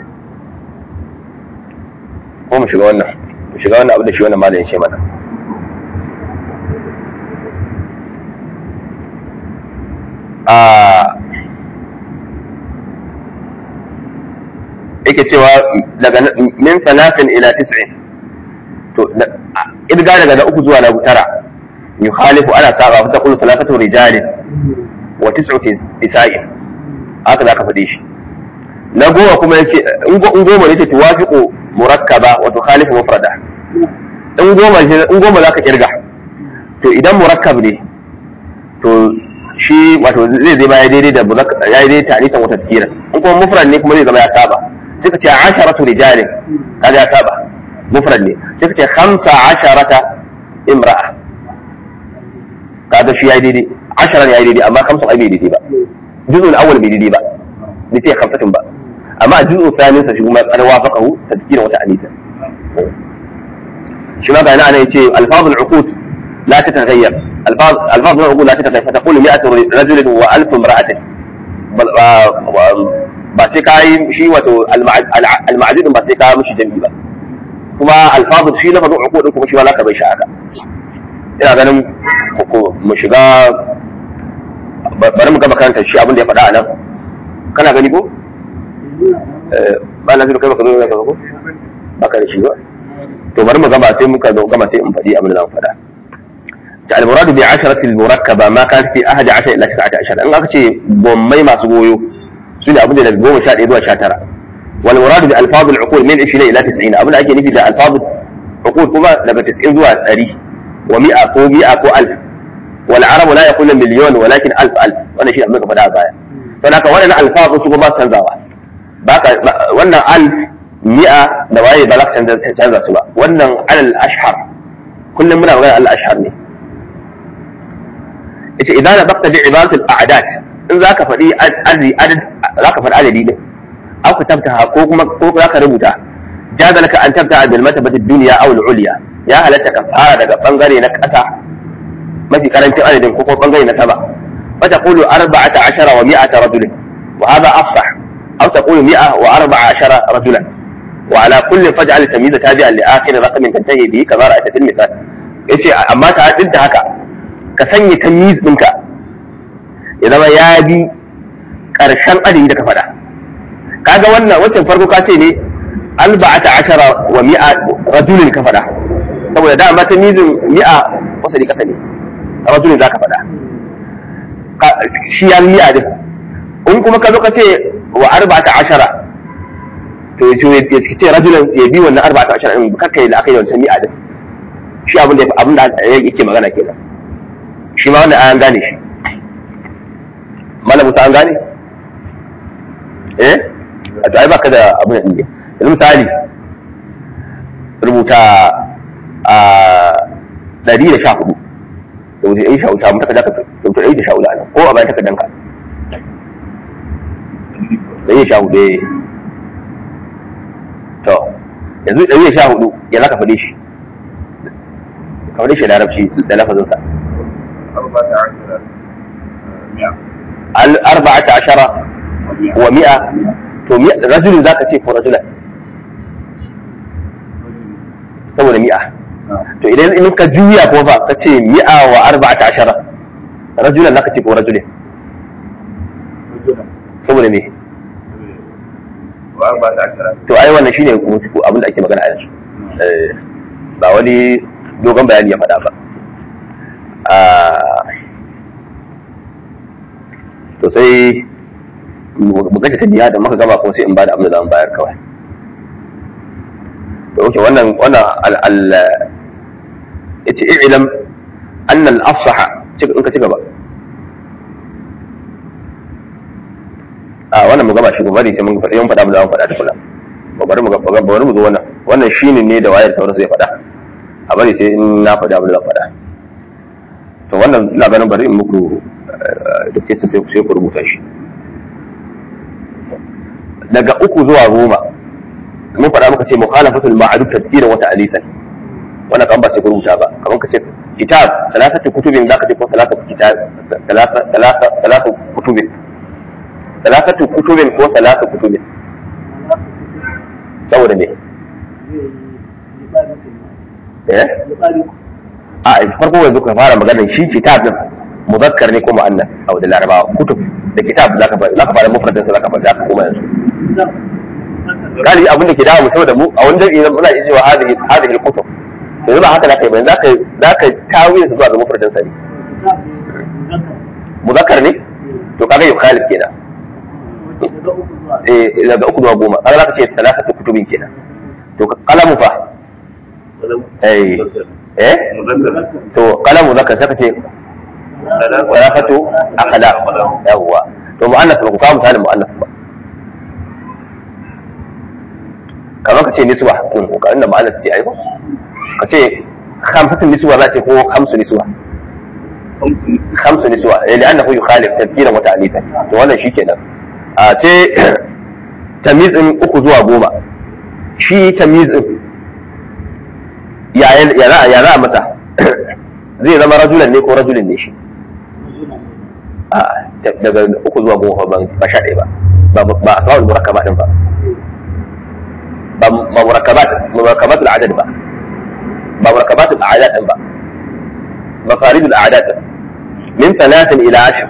ko mu shiga wannan mu shiga wannan abin da shi wannan malamin ce mana yake cewa daga min salatin ila tis'in to idga daga na uku zuwa na tara yukhalifu ana saba fa taqulu salatu rijalin wa tis'u nisa'in haka zaka faɗe shi na goma kuma yace in goma yace tuwafiqu murakkaba wa tukhalifu mufrada in goma in goma zaka kirga to idan murakkab ne to shi wato zai zai baya daidai da ya yi daidai ta'anitan wata tafkira in kuma mufrad ne kuma zai zama ya saba sai ka ce asharatu rijalin kaga ya saba mufrad ne sai ka ce khamsa asharata imra'a kaga shi ya yi daidai asharan ya yi daidai amma khamsa ai bai daidai ba juzul awwal bai daidai ba bai ce khamsatin ba amma juzul thanin sa shi kuma qad wafaqahu tafkira wata anita shi ma ga ana yace alfazul uqud la tataghayyar الفاظ الفاظ نقول لا تتغير فتقول 100 رجل و1000 امرأة ba sai ka yi shi wato alma'adidin ba sai ka mishi jami'i ba kuma alfazu shi lafazin uku kuma shi ma ka bai shi haka ina ganin mu shiga bari mu gaba karanta shi abin da ya faɗa a nan kana gani ko ba na zuru kai baka zo ka ko baka da shi ba to bari mu gaba sai muka zo gama sai in faɗi abin da zan faɗa المراد بعشرة المركبة ما كانت في أحد عشر إلى تسعة عشر أن أكتشي بومي ما سبويو سنة أبدا للقوم شاد إدوى شاترة والمراد بألفاظ العقول من عشرين إلى تسعين أبدا أجي نفي ألفاظ عقول كما لما تسعين ذوى أري ومئة كو مئة كو ألف والعرب لا يقول مليون ولكن ألف ألف وأنا شيء أمريكا فدا بايا فهناك وانا ألفاظ سوى ما تنزاوا باكا وانا ألف مئة نوايا بلاك تنزا سوا وانا على الأشهر كل منا وغير على الأشهر ne yace idan na bakta bi ibadatul a'dad in zaka faɗi adadi zaka faɗi adadi din aw ka tabta ko kuma ko zaka rubuta jaza laka an tabta bil matabatid dunya aw al ulya ya halatta ka fara daga bangare na ƙasa mafi karancin adadin ko kuma bangare na sama fa taqulu 14 wa 100 rajulin wa hadha afsah aw taqulu 100 wa 14 rajulan وعلى كل فاجعل التمييز تابعا لاخر رقم تنتهي به كما رايت في المثال yace amma ta duk da haka ka sanya tamyiz ɗinka ya zama ya bi ƙarshen adadi da ka faɗa kaga wannan wancan farko ka ce ne alba'ata ashara wa mi'a rajulin ka faɗa saboda dama tamyizin mi'a wasali kasa ne rajulin za ka faɗa shi ya mi'a din in kuma ka zo ka ce wa arba'ata ashara to ya ce rajulan ya bi wannan arba'ata ashara in kakkai da aka yi wancan mi'a din shi abin da abin da yake magana kenan shi ma wannan an gane shi malam musa an gane eh a to ai baka da abin da ne yanzu misali rubuta a ɗari da sha hudu da wuce ɗari sha hudu samu takarda ka sauta ɗari da sha hudu a nan ko a bayan takardanka ɗari da sha hudu eh to yanzu ɗari da sha hudu ya za ka faɗe shi ka faɗe shi da larabci da lafazinsa arba'ata ashara wa mi'a to rajulin zaka ce ko rajulan saboda mi'a to idan in ka juya ko fa ka ce mi'a wa arba'ata ashara rajulan zaka ce ko rajulin saboda me to ai wannan shine abin da ake magana a yanzu ba wani dogon bayani ya faɗa ba to sai mu kashe tabiya da muka gaba kuma sai in bada abin da zan bayar kawai to oke wannan wannan al yace i'lam anna al afsaha in ka ci gaba a wannan mu gaba shi gobe sai mun faɗi mun faɗa mu da mun faɗa da kula bari mu gaba bari mu zo wannan wannan shine ne da wayar sauransu ya faɗa a bari sai in na faɗa abin da zan faɗa to wannan ina ganin bari in muku dictation sai sai ku rubuta shi daga uku zuwa goma mun faɗa muka ce mukhalafatul ma'ruf tadbiran wa ta'lisan wannan kan ba sai ku rubuta ba kamar ka ce kitab salasatu kutubin zaka ce ko salasatu kitab salasa salasa salasa kutubin salasatu kutubin ko salasa kutubin saboda me eh a farko yanzu ka fara magana shi kitab din muzakkar ne ko mu'annas a wajen larabawa kutub da kitab zaka fara zaka fara mufradin sa zaka fara zaka koma yanzu galibi abin da ke dawo saboda mu a wani dabi muna iya cewa hadhihi hadhihi al-kutub yanzu ba haka zaka yi ba zaka zaka tawiye su zuwa ga mufradin sa ne muzakkar ne to kaga yukhalif kenan eh daga uku zuwa goma kaga zaka ce talafatu kutubin kenan to kalamu fa eh eh to kalamu zaka saka ce talafatu akhlaq yawwa to mu'annas ba ku kawo misalin mu'annas ba kamar ka ce niswa kun ko ka inda mu'annas ce ai ko ka ce khamsatu niswa za ce ko khamsu niswa khamsu niswa eh li'annahu yukhalif tadbiran wa ta'lifan to wannan shikenan a sai tamizin uku zuwa goma shi tamizin ya ya za a masa zai zama rajulan ne ko rajulin ne shi a daga uku zuwa goma ban ba sha ɗaya ba ba a sawa'ul murakaba din ba ba murakkabat murakkabat al'adad ba ba murakkabat al'adad din ba mafarid al'adad min thalathin ila ashr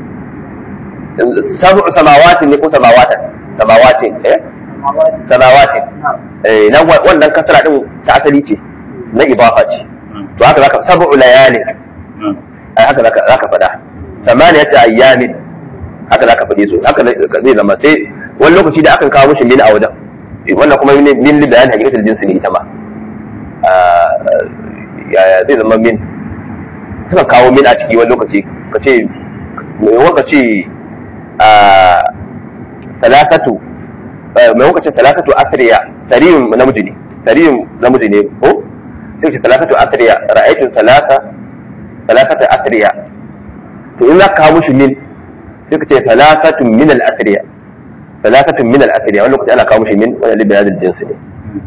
sab'u samawatin ne ko samawatan samawatin eh samawatin eh nan wannan kasara din ta asali ce na idafa ce to haka zaka sab'u layalin ai haka zaka zaka fada samaniyata ayyamin haka zaka fade su haka zai zama sai wani lokaci da akan kawo mishi min a wajen wannan kuma min li bayan hakikatul jinsi ne ita ma yaya zai zama min suka kawo min a ciki wani lokaci ka ce mai wanka ce talakatu mai wanka ce talakatu asriya tariyun namiji ne tariyun namiji ne ko sai ce talakatu asriya ra'aytun talaka talakatu asriya to in za ka kawo mushi min sai ka ce talakatu min al-asriya talakatu min al-asriya wani lokaci ana kawo mushi min wani libya da jinsi ne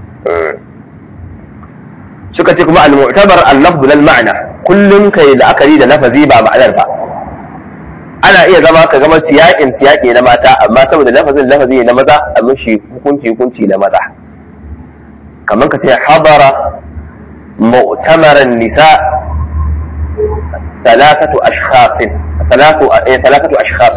suka ce kuma al-mu'tabar al-lafz lal ma'na kullum kai la'akari da lafazi ba ma'anar ba ana iya zama ka gama siyaƙin siyaƙi na mata amma saboda lafazin lafazi na maza a mishi hukunci hukunci na maza kamar ka ce habara mu'tamaran nisa ثلاثة أشخاص ثلاثة ثلاثة أشخاص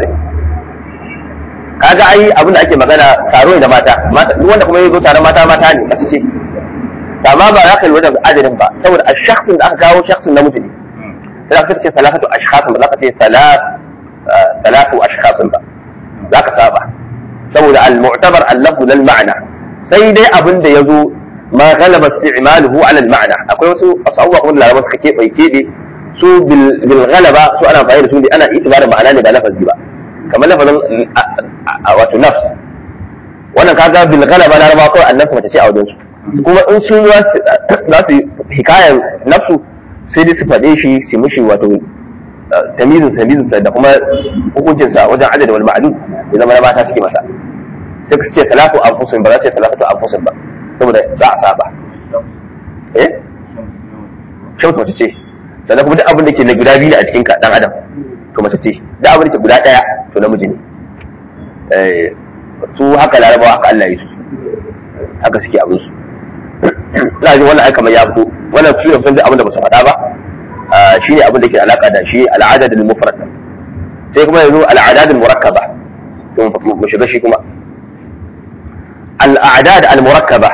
kaga ai abin da ake magana taro ne da mata duk wanda kuma yazo taron mata mata ne kasu ce amma ba za ka lura da adadin ba saboda a shakhsin da aka kawo shakhsin namiji ne sai ka ce salatu ashkhasin ba za ka ce salatu ashkhasin ba za ka saba saboda al-mu'tabar al-lafz lil ma'na sai dai abin da yazo ma ghalaba isti'maluhu ala al-ma'na akwai wasu asabuwa kuma da larabawa suka kebe kebe su bil ghalaba su ana amfani da su ne ana itibarin ma'ana ne ba lafazi ba kamar lafazin wato nafs wannan kaga bil ghalaba larabawa kawai annasu mace ce a wajen su kuma in sun za su hikayan nafsu sai dai su faɗe shi su mishi wato tamizin tamizin da kuma hukuncin sa wajen adad wal ma'lum ya zama na mata suke masa sai su ce talatu anfusin ba za su ce talatu anfusin ba saboda za a saba eh shamsu mace ce sannan kuma duk abin da ke na guda biyu ne a cikin ka dan adam to mace ce duk abin da ke guda daya to namiji ne eh su haka larabawa haka Allah ya su haka suke abin su ina jin wannan ai kamar ya fito wannan su ne kusan abin da ba su faɗa ba shine abin da ke alaka da shi al'adad al-mufrad sai kuma yanzu al'adad al-murakkaba to mu shiga shi kuma al'adad al-murakkaba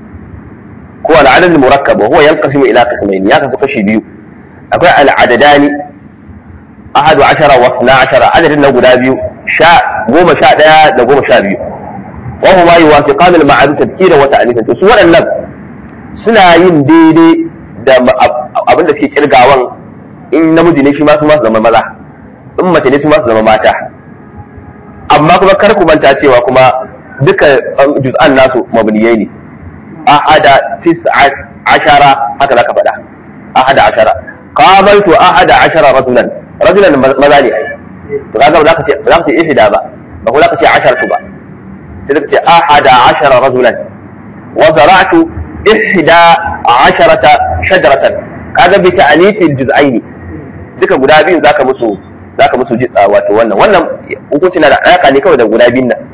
ko al'adad al-murakkaba huwa yanqasimu ila qismayn ya kasu kashi biyu akwai al'adadani ahadu ashara wa na ashara adadin na guda biyu sha goma sha ɗaya da goma sha biyu wa huma yuwafiqan al-ma'ruf tadhkira wa ta'nifan to su waɗannan suna yin daidai da abin da suke kirgawan in namiji ne shi ma su ma su zama maza in mace ne su ma su zama mata amma kuma kar ku manta cewa kuma duka juz'an nasu mabniyai ne ahada tis'a ashara haka zaka faɗa ahada ashara qabaltu ahada ashara rajulan rajulan maza ne ai to kaga ba za ka ce ba za ka ce ihda ba ba ko za ka ce asharatu ba sai suka ce ahada ashara rajulan wa zara'tu ihda asharata shajaratan kaga bi ta'lifil juz'aini duka guda biyun zaka musu zaka musu jitsa wato wannan wannan hukunci na da alaka ne kawai da guda biyun nan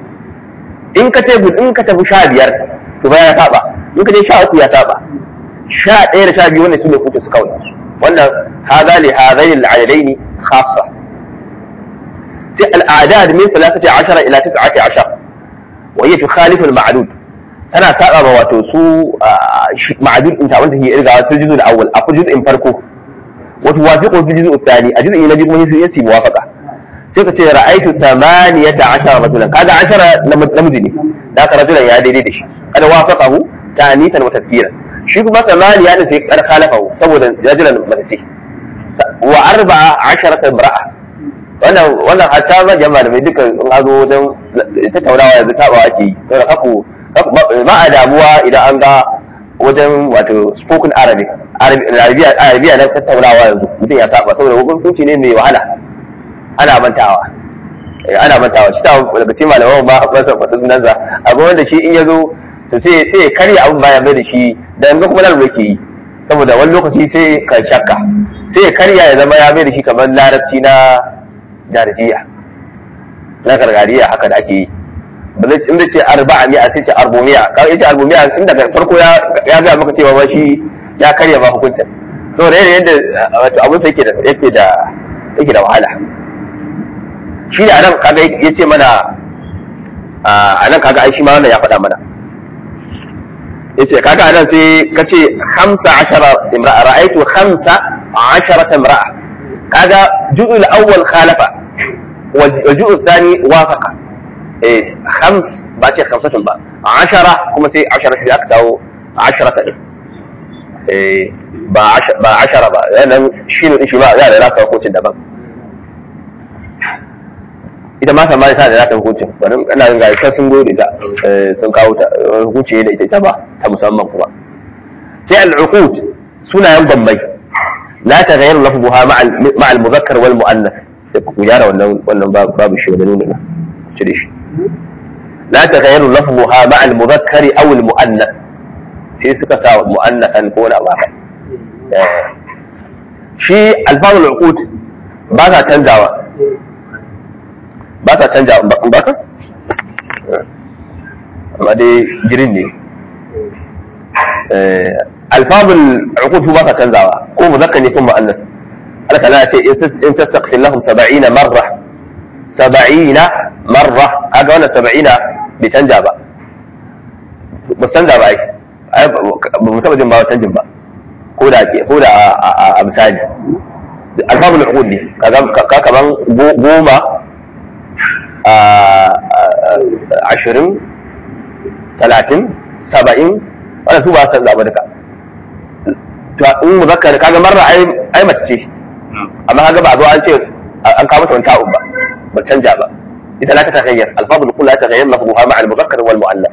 in ka ce in ka tafi sha biyar to ba ya saba in ka je sha uku ya saba sha ɗaya da sha biyu wannan su ne hukunci su kawai wannan hadha li hadaini al-adadaini khassa sai al-a'dad min 13 ila 19 wa hiya tukhalifu al-ma'dud tana saba ba wato su ma'adud din ta wanda ke irga su juzu da awwal akwai juz'in farko wato wafiqu fi juz'u thani a juz'i na biyu kuma sai yasi muwafaqa sai ka ce ra'aytu thamaniyata ashara rajulan kaga ashara namiji ne da ka rajulan ya daidai da shi kada wafaqahu tanitan wa tafkiran shi kuma thamaniya ne sai kar khalafahu saboda rajulan mace wa arba'a asharata imra'a wannan wannan hatta ma jama'a da mai duka in hazo wajen tattaunawa yanzu tabawa ake yi saboda kafu ba a damuwa idan an ga wajen wato spoken arabic arabiya na tattaunawa yanzu mutum ya saba saboda hukunci ne mai wahala ana mantawa ana mantawa shi ta daga cikin malaman ba a fasa fasa sunan sa abu wanda shi in ya zo to sai sai ya karya abin baya mai da shi dan ga kuma nan yake yi saboda wani lokaci sai ka shakka sai ya karya ya zama ya mai da shi kamar larabci na darjiya na gargariya haka da ake yi in da ce arba'a mi'a sai ce arbomiya kawai ita arbomiya in daga farko ya ga maka cewa ba shi ya karya ba hukuncin so da yadda wato abin sa yake da yake da yake da wahala shi da nan kaga ya ce mana a nan kaga ai shi ma wannan ya faɗa mana yace kaga a nan sai ka ce hamsa ashara imra'a ra'aitu hamsa ashara imra'a kaga juz'ul awwal khalafa wal juz'u thani wafaqa eh khams ba ce khamsatun ba ashara kuma sai ashara sai aka dawo ashara ta eh ba ba ashara ba nan shi ne shi ba ya da rasa hukuncin daban ita ma sama ta da rasa hukuncin bari ina ga ita sun gode da sun kawo ta hukunci da ita ita ba ta musamman kuma sai al-uqud sunayen bambai la taghayyaru lafzuha ma'a al-mudhakkar wal mu'annath sai ku gyara wannan wannan babu shi da nuna cire shi لا تغير لفظها مع المذكر او المؤنث sai suka sa mu'annathan ko na baka shi alfazul uqud ba sa canjawa ba sa canjawa in baka amma dai girin ne alfazul uqud ba sa canjawa ko muzakkar ne ko mu'annath Allah ta ce in tastaghfir lahum 70 marra 70 marra kaga wannan 70 bai canja ba ba canja ba ai ba mu taba jin ba canjin ba ko da ke ko da a misali alfabul uqud ne kaga ka kaman goma a ashirin talatin saba'in wannan su ba san zaba duka to in muzakkar kaga marra ai ai mace ce amma kaga ba zo an ce an kawo mata wani ta'un ba ba canja ba إذا لا تتغير الفاظ الكل لا تتغير لفظها مع المذكر والمؤنث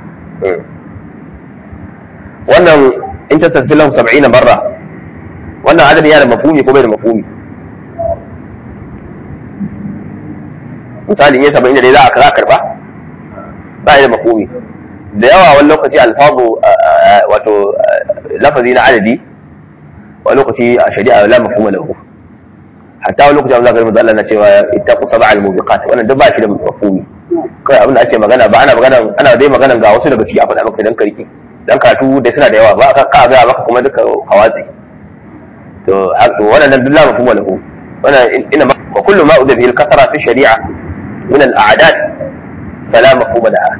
wannan in ta tafi lahu saba'ina marra wannan adadi yana da mafhumi ko bai da mafhumi misali in ya saba'in da dai za a za a karba ba da mafhumi da yawa wani lokaci alfazu wato lafazi na adadi wani lokaci a shari'a la mafhuma lahu hatta wani lokacin zaka rubuta Allah na cewa ittaqu sab'al mubiqat wannan duk ba shi da mafhumi kai abin da ake magana ba ana magana ana dai magana ga wasu daga ciki a faɗa maka dan karki dan karatu dai suna da yawa ba ka ka ga maka kuma duka hawazi to to wannan duk la mafhuma lahu wannan ina wa kullu ma udhihi al-kasra fi shari'a min al-a'dad fala mafhuma laha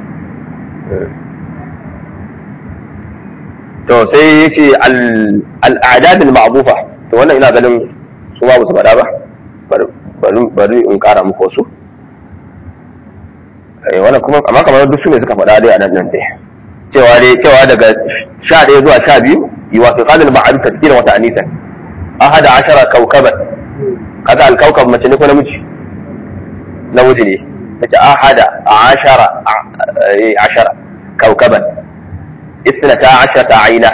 to sai yace al-a'dad al-ma'bufa to wannan ina ganin su ba su faɗa ba bari in ƙara muku wasu wannan kuma amma kamar duk su ne suka faɗa dai a nan nan dai cewa dai cewa daga sha ɗaya zuwa sha biyu yi wa fi qalil ma'ad tadkira wata anisa ahada ashara kawkaban kaga alkaukab mace ne ko namiji namiji ne tace ahada ashara ashara kawkaban ithnata ashara aina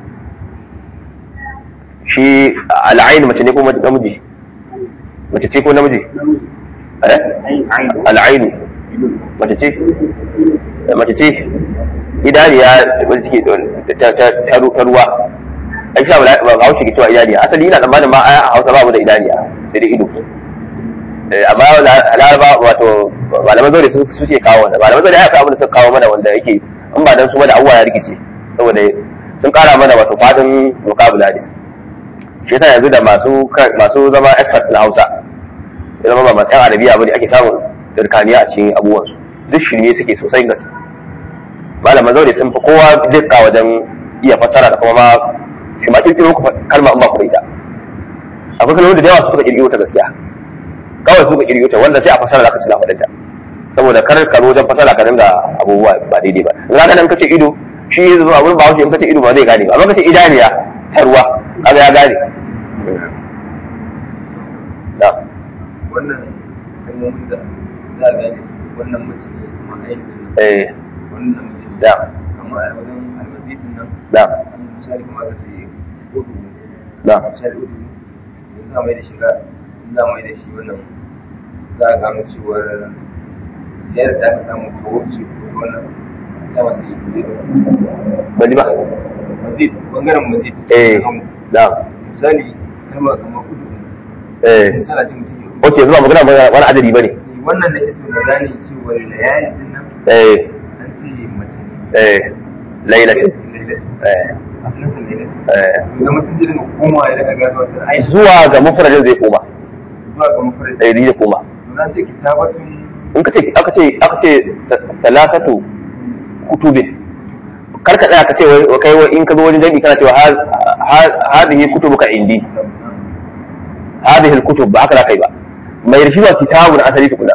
shi al'ain mace ne ko namiji mace ce ko namiji eh al'ain mace ce mace ce idaniya wanda take ta ruwa an sha ba hausa ke cewa idaniya asali ina tsammanin ma a hausa babu da idaniya sai dai ido amma laraba wato malaman zaure su suke kawo wanda malaman zaure ya fi abin da suka kawo mana wanda yake in ba dan su da abuwa ya rikice saboda sun kara mana wato fadin vocabularies shi yasa yanzu da masu masu zama experts na hausa ya zama ba masu yan arabiya bane ake samun dirkaniya a cikin abubuwansu duk shirme suke sosai gaske malaman zaure sun fi kowa dukka wajen iya fassara da kuma ma shi ma kirkiro kalma in ba ku da ita akwai kalmomin da yawa su suka kirkiro ta gaskiya kawai suka kirkiro ta wanda sai a fasara zaka ci na faɗinta saboda kar ka wajen fasara ka dinga abubuwa ba daidai ba in ka nan kace ido shi yanzu zuwa wurin bahaushe in kace ido ba zai gane ba amma kace idaniya ta ruwa kaga ya gane da wannan kalmomin da za a gane su wannan mace ne kuma aikin eh wannan namiji ne da kamar a wajen almasitin nan da an misali kamar aka ce hudu da misali hudu yanzu za a mai da shiga in za a mai da shi wannan za a gano cewar ziyarar da aka samu ta wuce ko ta wannan sa masu yi bali ba mazid bangaren mazid eh da misali kalmar kamar hudu eh misali a ce mutum ya okay zuwa magana magana wani adadi bane wannan da iso da gane cewa layali din nan eh an ce mace ne eh lailatin Lailatin. eh asalin sa lailatin eh da mutum zai dinga koma ya daga gano wata ai zuwa ga mufradin zai koma zuwa ga mafarin eh zai koma na ce kitabatun in ka ce aka ce aka ce salatatu kutubin kar ka tsaya ka ce wai kai wai in ka zo wajen jami'i kana cewa hadhihi kutubuka indi hadhihi alkutub ba haka za ka yi ba mai rishi ba kitabun asali tukuna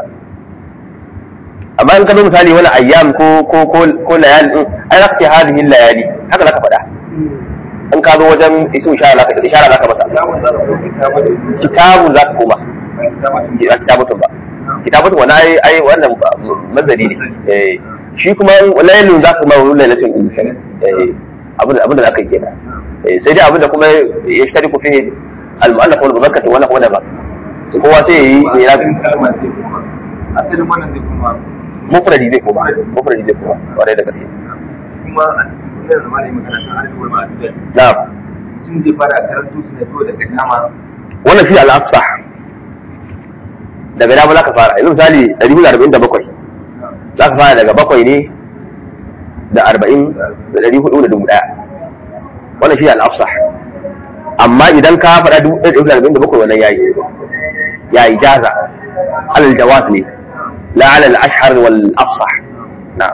amma in ka zo misali wani ayyam ko ko ko ko layali din ai za ka ce hadhihi layali haka za ka faɗa in ka zo wajen isu ishara za ka ishara za ka masa kitabun za ka ko kitabatun kitabun za ka koma ba kitabatun ba kitabatun ba kitabatun wani ai ai wannan mazari ne eh shi kuma lailun za ka ma wani lailatul insan eh abin abin da za ka yi kenan eh sai dai abin da kuma ya shi ku fihi al-mu'allaf wal muzakkar wannan kuma da ba kowa sai yayi ne na asalin kalma zai kuma asalin wannan zai kuma mufradi zai koma mufradi zai koma kwarai da gaske kuma a cikin da malami magana kan alƙawar ma'adudan na'am mutum zai fara karanto su ne kawai daga dama wannan shi al-afsah daga dama za ka fara yanzu misali 147 za ka fara daga bakwai ne da arba'in da ɗari hudu da dubu ɗaya wannan shi ne al'afsah amma idan ka faɗa dubu ɗaya da ɗari arba'in da bakwai wannan yayi yayi jaza alal jawaz ne la alal ashhar wal afsah na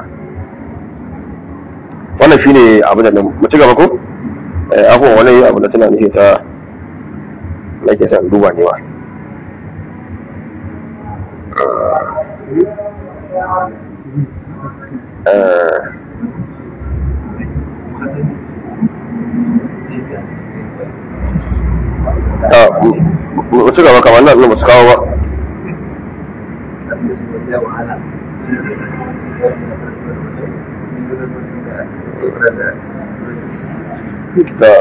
wannan shine abu da mu ci gaba ko eh abubuwan wani abu da tana nufi ta nake son duba ne wa eh ta mu ci gaba kamar nan ba su kawo ba da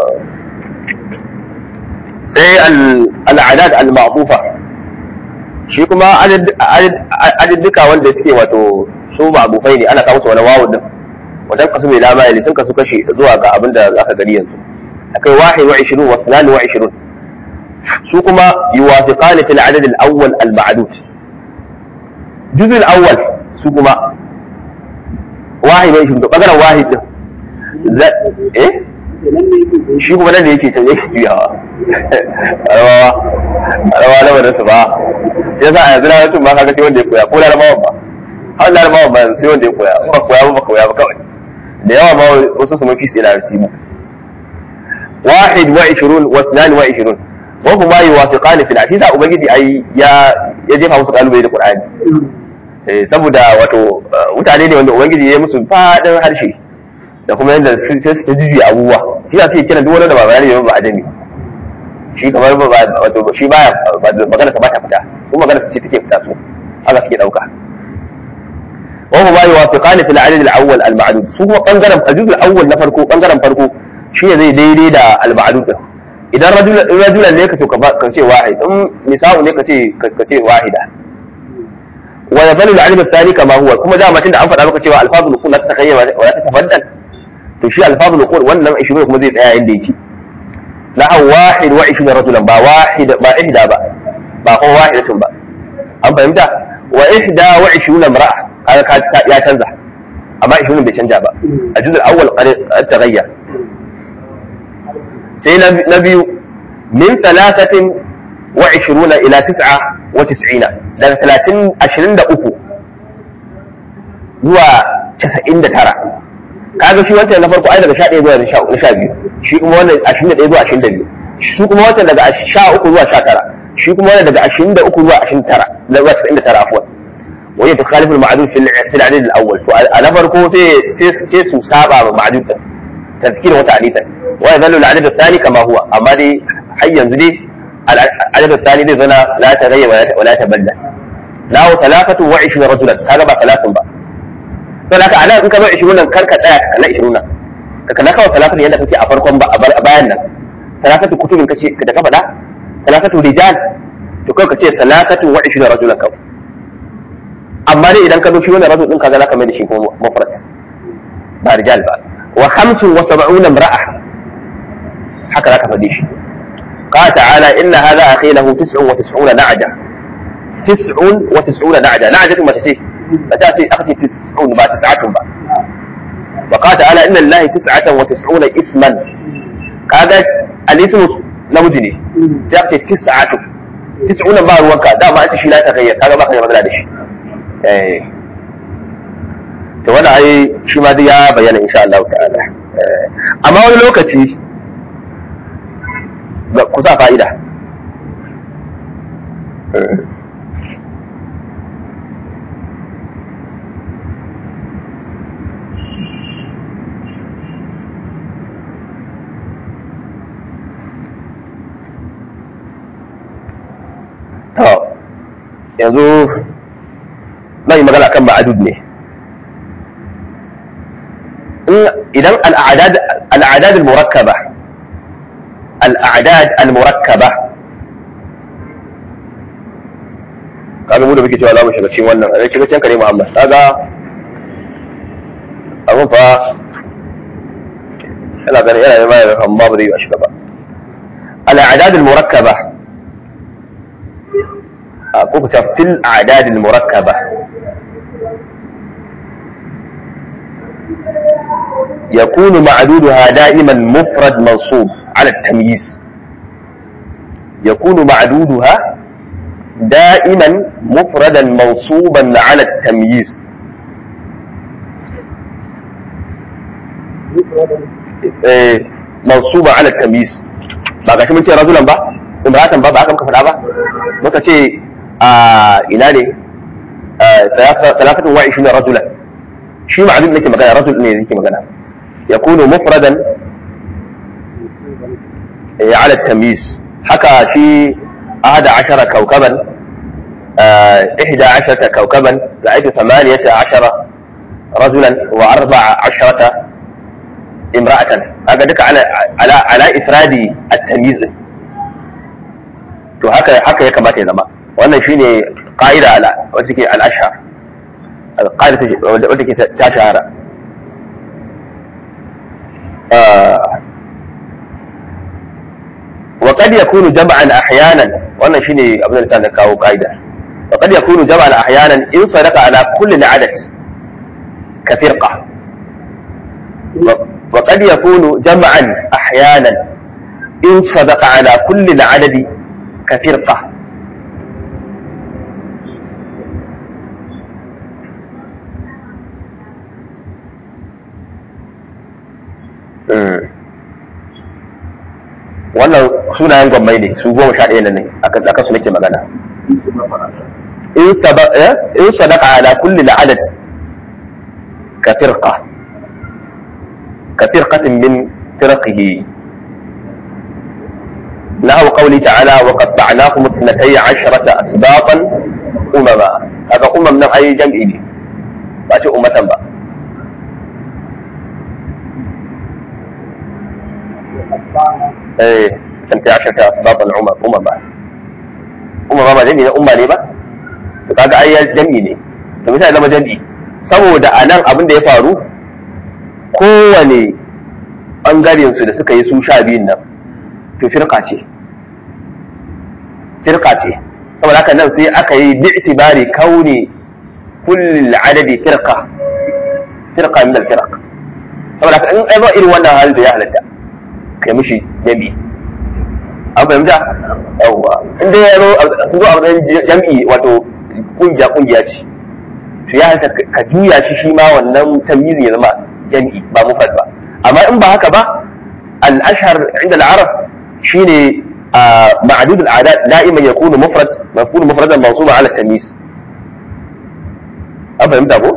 sai al'adad al-ma'tufa shi kuma adadduka wanda suke wato su ma'tufai ne ana kawo su wani wawu din wajen kasu mai lama sun kasu kashi zuwa ga abin da zaka gani yanzu akai wahid wa 20 wa 22 su kuma yuwafiqani fil adad al-awwal al-ma'dud juz al-awwal su kuma wahid wa 20 bangaren wahid din eh shi kuma nan da yake can yake juyawa arabawa arabawa na wadda su ba ya sa a yanzu na mutum ba kaga sai wanda ya koya ko larabawan ba har larabawan ba sai wanda ya koya in ba koya ba ba koya ba kawai da yawa ma wasu su mafi sai larabci mu wahid wa ishirun wa isnan wa ishirun wa kuma yuwafiqani fil hadith ubangiji ai ya ya jefa musu kalubale da qur'ani eh saboda wato mutane ne wanda ubangiji ya yi musu fadin harshe da kuma yadda sai su ta jujuya abubuwa shi za su yi kiran duk wani da ba bayani ba a jami shi kamar ba wato shi baya magana sa ba ta fita kuma magana su ce take fita su haka suke dauka wa huma yuwafiqani fil adad al awwal al ma'dud su kuma bangaren al awwal na farko bangaren farko shi ne zai daidai da al ma'dud din idan rajulan ne ka to ka ce wahid in nisa'u ne ka ce ka ce wahida wa yazalu al-adad ath-thani kama huwa kuma da mutum da an faɗa maka cewa alfazul uqul la tatakayyar wa la tatabaddal to shi alfazul uqul wannan 20 kuma zai tsaya inda yake na'aw wahid wa 20 rajulan ba wahid ba ihda ba ba kuma wahidatun ba an fahimta wa ihda wa 20 imra'a kaga ya canza amma 20 bai canja ba a juzul awwal qad taghayyar sai na biyu min thalathatin wa 20 ila tis'a wa 90 daga 30 23 zuwa 99 kaga shi wancan na farko ai daga 11 zuwa 12 shi kuma wannan 21 zuwa 22 shi kuma wancan daga 13 zuwa 19 shi kuma wannan daga 23 zuwa 29 zuwa 99 afwan وهي تخالف المعدود في في العدد الاول فانا فرقه سي سي سو سابا معدود تذكير وتعنيتا ويظل العدد الثاني كما هو اما دي حي ينزل دي العدد الثاني دي زنا لا تغير ولا تبدل له ثلاثة وعشرين رجلا هذا بقى ثلاثة بقى فلك على ان كما 20 كركا tsaya kala 20 ka na kawo talafin yadda kake a farkon ba a bayan nan talafatu kutubin kace da ka faɗa talafatu rijal to kai kace talafatu wa 20 rajulan kawai amma dai idan ka zo shi wannan rajul din kaga zaka mai da shi kuma mufrad ba rijal ba wa 75 imra'a haka zaka faɗi shi قال تعالى إن هذا أخي له تسع وتسعون نعجة تسع وتسعون نعجة نعجة ما تسيه فتأتي أختي تسعون با تسعة با وقال تعالى إن الله تسعة وتسعون اسما هذا الاسم نمجني سيأتي تسعة تسعون با روكا دا ما أنت شي لا تغير هذا ما خير مدلا دشي to wannan ai shi ma dai ya bayyana insha Allah ta'ala amma wani lokaci ku sa fa'ida to yanzu zan yi magana kan ma'adud ne idan al'adad al-murakkaba al'adad al-murakkaba kaga mu da muke cewa za mu shiga cikin wannan a shiga cikin kare Muhammad kaga abun fa yana ganin yana nema ya amma ba zai yi a shiga ba al'adad al-murakkaba ko ku fil a'dad al-murakkaba يكون معدودها دائما مفرد منصوب على التمييز يكون معدودها دائما مفردا منصوبا على التمييز إيه منصوبا على التمييز ba ga shi mun ce rajulan ba imratan ba ba haka muka faɗa ba muka ce a ina ne talafatun wa ishirin rajulan shi ma'adud nake magana rajul ne nake magana yakunu mufradan على التمييز حكى في أحد عشر كوكبا إحدى عشرة كوكبا رأيت ثمانية عشر رجلا وأربع عشرة امرأة هذا دك على على على إفراد التمييز to haka haka ya kamata ya zama wannan shine ƙa'ida ala wacce ke al-ashhar al-qa'ida wacce ke ta shahara وقد يكون جمعا احيانا وانا شيني ابن الانسان كاو قاعده وقد يكون جمعا احيانا ان صدق على كل العدد كفرقه وقد يكون جمعا احيانا ان صدق على كل العدد كفرقه wannan sunayen gwammai ne su goma sha ɗaya ne a kan su nake magana in sadaka ala kulli la'adad ka firqa ka firqatin min firqihi نحو قوله تعالى وقطعناكم اثنتي عشرة أسباطا أمما هذا أمم من أي جمع لي ما أمة بقى ايه انت عشان اسباب العمر امم بقى امم ما جميل امه ليه بقى kaga ai jam'i ne to misali zama jam'i saboda a nan abin da ya faru kowane ɓangaren su da suka yi su sha biyun nan to firka ce firka ce saboda haka nan sai aka yi bi'tibari kauni kulli adadi firqa firqa min al-firq saboda haka in ai ba irin wannan hali da ya halatta kai mishi jami'i an fahimta yawwa in dai yaro sun zo a matsayin jami'i wato kungiya kungiya ce to ya halatta ka juya shi shi ma wannan tamyizi ya zama jami'i ba mufrad ba amma in ba haka ba al-ashhar inda al-arab shine معدود الأعداد دائما يكون مفرد يكون مفردا منصوبا على التمييز أفهمت أبو؟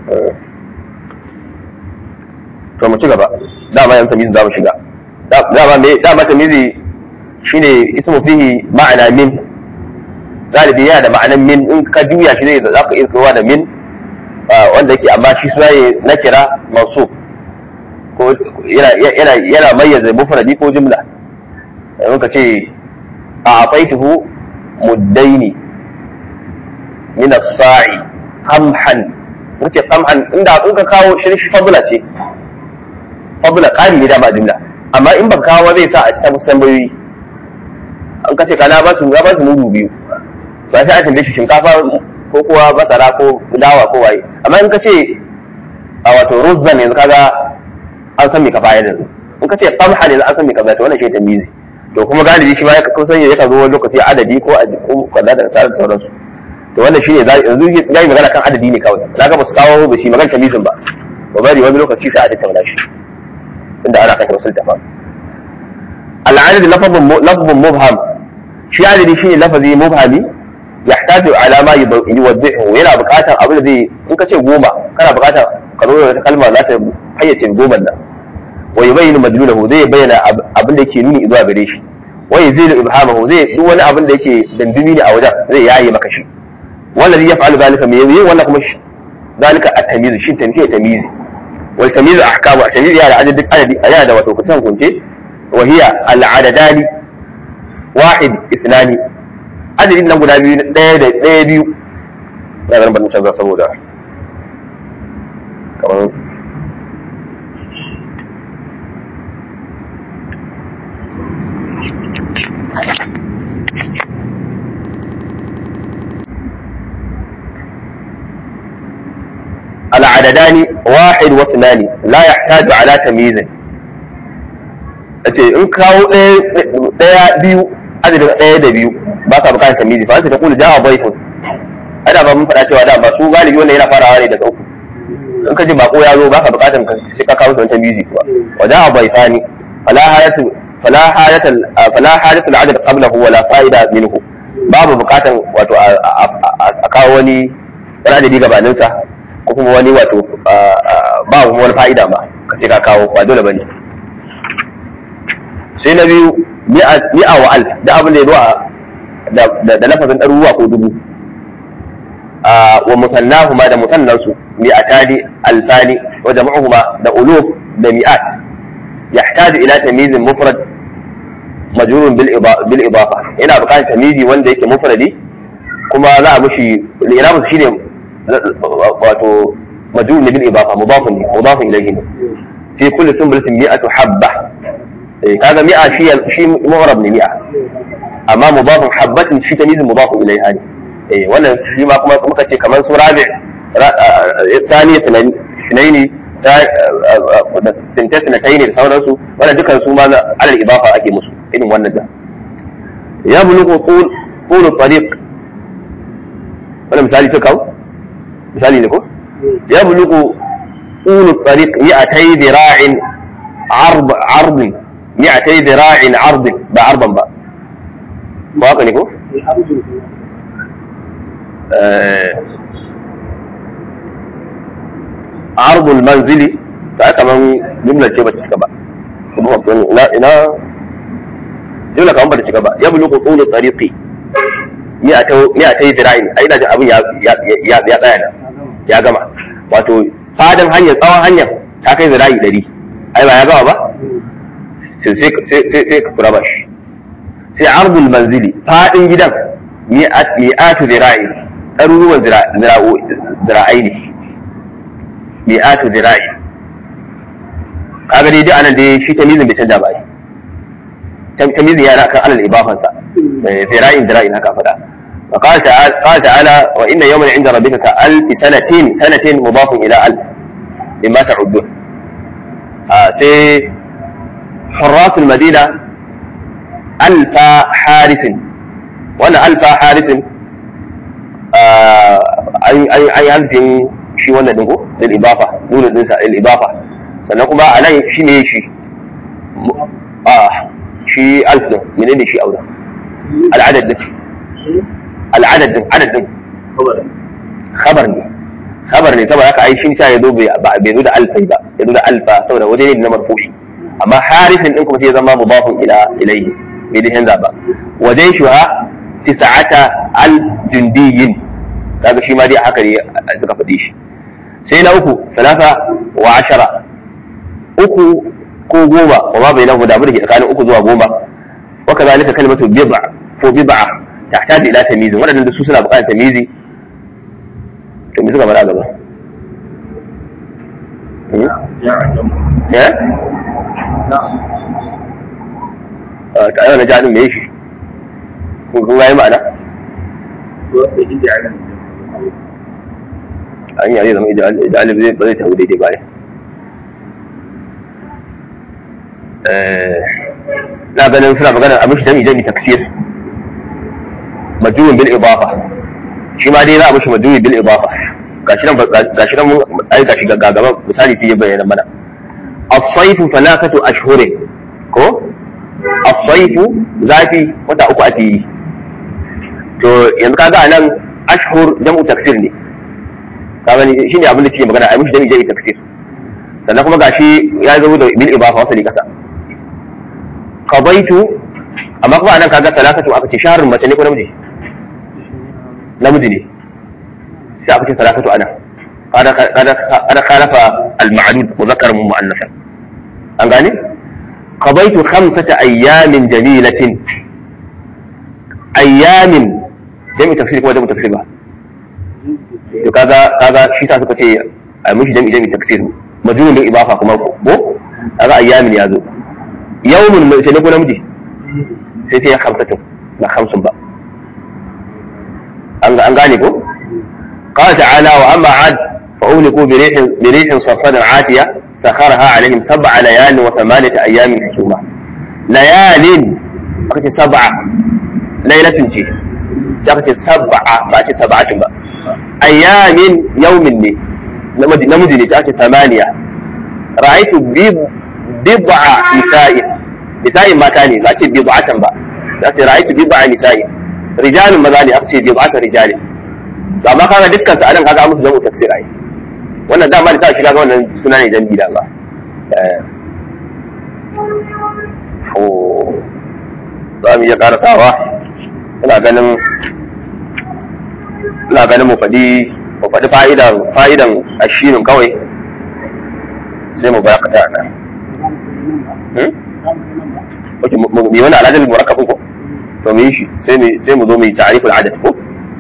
to mu ci gaba dama yan tamyiz za mu shiga dama me dama tamyizi shine ismu fihi ma'ana min galibi yana da ma'anan min in ka juya shi zai za ka iya kowa da min wanda yake amma shi suna na kira mansub ko yana yana yana mayyaza mufradi ko jumla yanzu ka ce a afaituhu muddaini min as-sa'i qamhan kace qamhan inda in ka kawo shi shi fadla ce fadla qali ne da ba jumla amma in baka kawo zai sa a cikin musamman an kace kana ba su ga ba su mudu biyu ba sai a tambaye shi shinkafa ko kuwa basara ko dawa ko waye amma in kace a wato ruzzan yanzu kaga an san me ka bayar da in kace qamhan yanzu an san me ka bayar to wannan shi tamyizi to kuma galibi shi ma ya kusan ya kan zo wani lokaci adadi ko a ko kaza da tsarin sauransu to wannan shine yanzu zai magana kan adadi ne kawai zaka ba su kawo ba shi magana tamizin ba ba bari wani lokaci sai a tattauna shi inda ana kan wasu tafa al'adad lafazun lafazun mubham shi adadi shine lafazi mubhami yahtaju ala ma yuwaddihu yana buƙatar abin da zai in ka ce goma kana buƙatar ka zo da wata kalma za ta fayyace goma nan wa yubayyinu madlulahu zai bayyana abin da yake nuni zuwa gare shi wa yuzilu ibhamahu zai duk wani abin da yake dandumi ne a wajen zai yaye maka shi wallazi yaf'alu zalika me yayi wannan kuma shi zalika at-tamyiz shi tamyiz tamyiz wal tamyiz ahkamu at-tamyiz ya da adadin adadi ya da wato kutan kunce wa hiya al-adadani wahid ithnani adadin nan guda biyu daya da daya biyu ya garin ban canza saboda kamar العددان واحد واثنان لا يحتاج على تمييز ce in kawo ɗaya biyu adadin ɗaya da biyu ba sa bukatar tamizi fa ta kula ja'a baitun ana ba mun faɗa cewa da ba su galibi wannan yana farawa ne daga uku in ka ji bako ya zo ba ka bukatar ka sai ka kawo wani tamizi kuwa wa ja'a baitani fala hayatu fala hayatu fala hayatu al-adad qablahu wala fa'ida minhu babu bukatar wato a kawo wani adadi gabaninsa ko kuma wani wato ba kuma wani fa'ida ba ka ce ka kawo ba dole bane sai na biyu mi'a wa al da abin da ya zo da lafazin ɗaruruwa ko dubu wa musannahu ma da musannan su mi'atani alfani wa jama'uhu ma da uluf da mi'at yahtaju ila tamyizin mufrad majrurun bil idafa yana buƙatar tamyizi wanda yake mufradi kuma za a mushi irabu shine wato majrur bil idafa mudafun ne mudafun ilayhi ne fi kulli sunbulatin mi'atu habba kaga mi'a shi shi mu'rab ne mi'a amma mudafun habbatin shi tamyiz mudafun ilayha ne eh wannan shi ma kuma muka ce kamar su rabi thani sunaini ta da sintas na tayi da sauransu wannan dukan su ma alal idafa ake musu irin wannan da ya bulugu qul qul tariq wannan misali ta kawo misali ne ko ya bulugu qul tariq mi'atay dira'in عرض عرض 200 ذراع عرض ba arban ba ba haka ne ko عرض المنزل ta kaman jumla ce ba ta cika ba kuma ina ina jumla kaman ba ta cika ba ya bulu qulu tariqi ni a ni a tayi zira'in ai ina jin abin ya ya ya tsaya da ya gama wato fadan hanyar tsawon hanyar ta kai zira'i 100 ai ba ya gama ba sai ka kura bashi sai ardul manzili fadin gidan mi'atu zira'i ɗaruruwan zira'ai ne mi'atu zira'i kaga dai duk anan dai shi tamizin bai canja ba ai tamizin yana kan alal ibafansa zira'in zira'in haka faɗa وقال تعالى قال تعالى وإن يوما عند ربك كألف سنة سنة مضاف إلى ألف مما تعدون آه سي حراس المدينة ألف حارس وأنا ألف حارس أي أي أي ألف شي wannan dingo lil ibafa nuna din sa lil ibafa sannan kuma a nan shi ne shi a shi alf din menene shi aure al'adad din al'adad din adad din khabar ne khabar ne saboda haka ai shi sa ya zo bai zo da alfai ba ya zo da alfa saboda waje ne na marfu'i amma harisin din kuma sai ya zama mudafun ila ilayhi bai da canza ba wajen shi ha tis'ata al jundiyin kaga shi ma dai haka ne suka faɗi shi sai na uku salasa wa ashara uku ko goma wa ma bai nahu da abin da ke tsakanin uku zuwa goma wa kazalika kalimatu bid'a ko bid'a tahtaju ila tamyiz wadannan da su suna buƙatar tamyizi to me suka faɗa gaba eh ta yau na jihadin me shi kun ga yi ma'ana an yi zama idealib zai ba zai tafi daidai baya na ganin suna magana a mishi jami jami taksir majuyin bil ibafa shi ma dai za a mishi majuyin bil ibafa gashi nan gashi nan ai gashi ga gaba misali sai ya bayyana mana as-sayfu falakatu ashhurin ko as-sayfu zafi wata uku ake yi to yanzu kaga anan ashhur jam'u taksir ne kaga ni shine abin da suke magana ai mishi jam'i jam'i taksir sannan kuma gashi ya zo da bil ibafa wasali kasa qadaitu amma kuma anan kaga talakatu aka ce shahrun mace ne ko namiji namiji ne sai aka ce talakatu anan kada kada kada khalafa al ma'dud muzakkar mu mu'annasa an gane qadaitu khamsata ayyamin jamilatin ayyamin jami'i tafsir kuma jami'i tafsir ba to kaga kaga shi sa suka ce a mishi jami'i jami'i tafsir majnun bil ibafa kuma ko kaga ayyamin ya zo yawmun mai sai ne ko namiji sai sai ya khamsatu ba khamsun ba an an gane ko qala ta'ala wa amma ad fa uhliku bi rihin bi rihin sarsarin atiya sakharaha alaihim sab'a layalin wa thamaniyata ayyamin husuma layalin aka ce sab'a lailatin ce sai aka ce sab'a ba ce sab'atin ba ayyamin yaumin ne namiji ne sai ake tamaniya ra'aitu bid'a nisa'in nisa'in mata ne za ce bid'atan ba za ce ra'aitu bid'a nisa'in rijalin maza ne aka ce bid'atan rijalin amma kaga dukkan su anan kaga musu jamu tafsir ai wannan dama da ta shiga ga wannan suna ne dan bida ba za mu iya karasawa ina ganin ina ganin mu faɗi mu faɗi fa'idan fa'idan ashinin kawai sai mu barakata nan hmm oke mu yi wani al'adar murakkab ko to mu yi shi sai mu sai mu zo mu yi ta'riful adad ko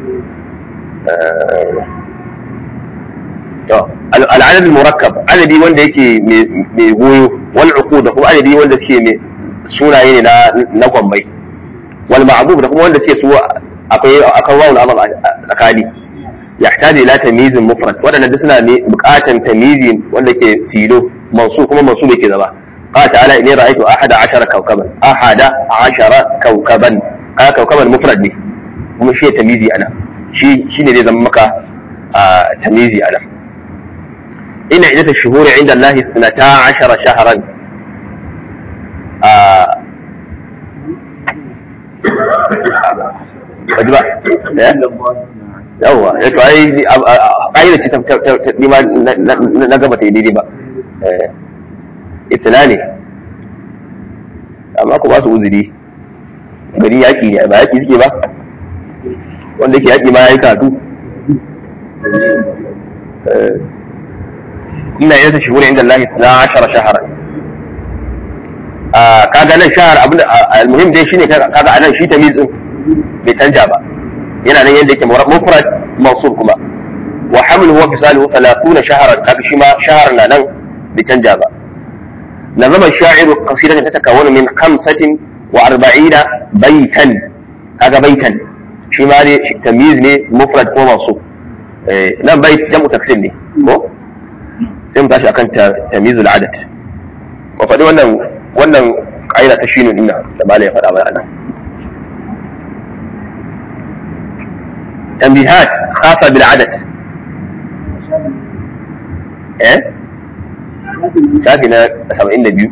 to al'adad murakkab adadi wanda yake mai goyo wal uqud da kuma adadi wanda suke mai sunaye ne na na gwambai wal ma'bub da kuma wanda suke su akwai akan wawul amal tsakani يحتاج الى تمييز مفرد wadanda duk suna ne bukatan tamyizi wanda ke tilo mansu kuma mansu bai ke zama قال تعالى اني رايت احد عشر كوكبا احد عشر كوكبا قال كوكبا مفرد ne kuma shi tamyizi ana shi shine zai zama maka tamyizi ana ina idata shuhuri inda Allah 12 shahran kaji ba yawwa ya to ai ƙa'ida ce ta nima na gaba ta yi daidai ba itila ne amma ku ba su uzuri gari yaƙi ne ba yaƙi suke ba wanda ke yaƙi ma ya yi katu ina yin ta shigura inda Allah na ashara shahara kaga nan shahar abin almuhim dai shine kaga anan shi tamizin bai canja ba yana nan yadda yake mufrad mansub kuma wa hamluhu wa fisaluhu 30 shahran kaga shi ma shahar na nan bai canja ba nazama sha'iru qasidatan tatakawwanu min 45 baitan kaga baitan shi ma ne tamyiz ne mufrad ko mansub eh nan bait jam'u taksir ne ko sai mu tashi akan tamyizul adad wa faɗi wannan wannan ƙa'ida ta shine dinna da malai ya faɗa mana anan تنبيهات خاصة بالعدد ايه شافنا سبعين دبيو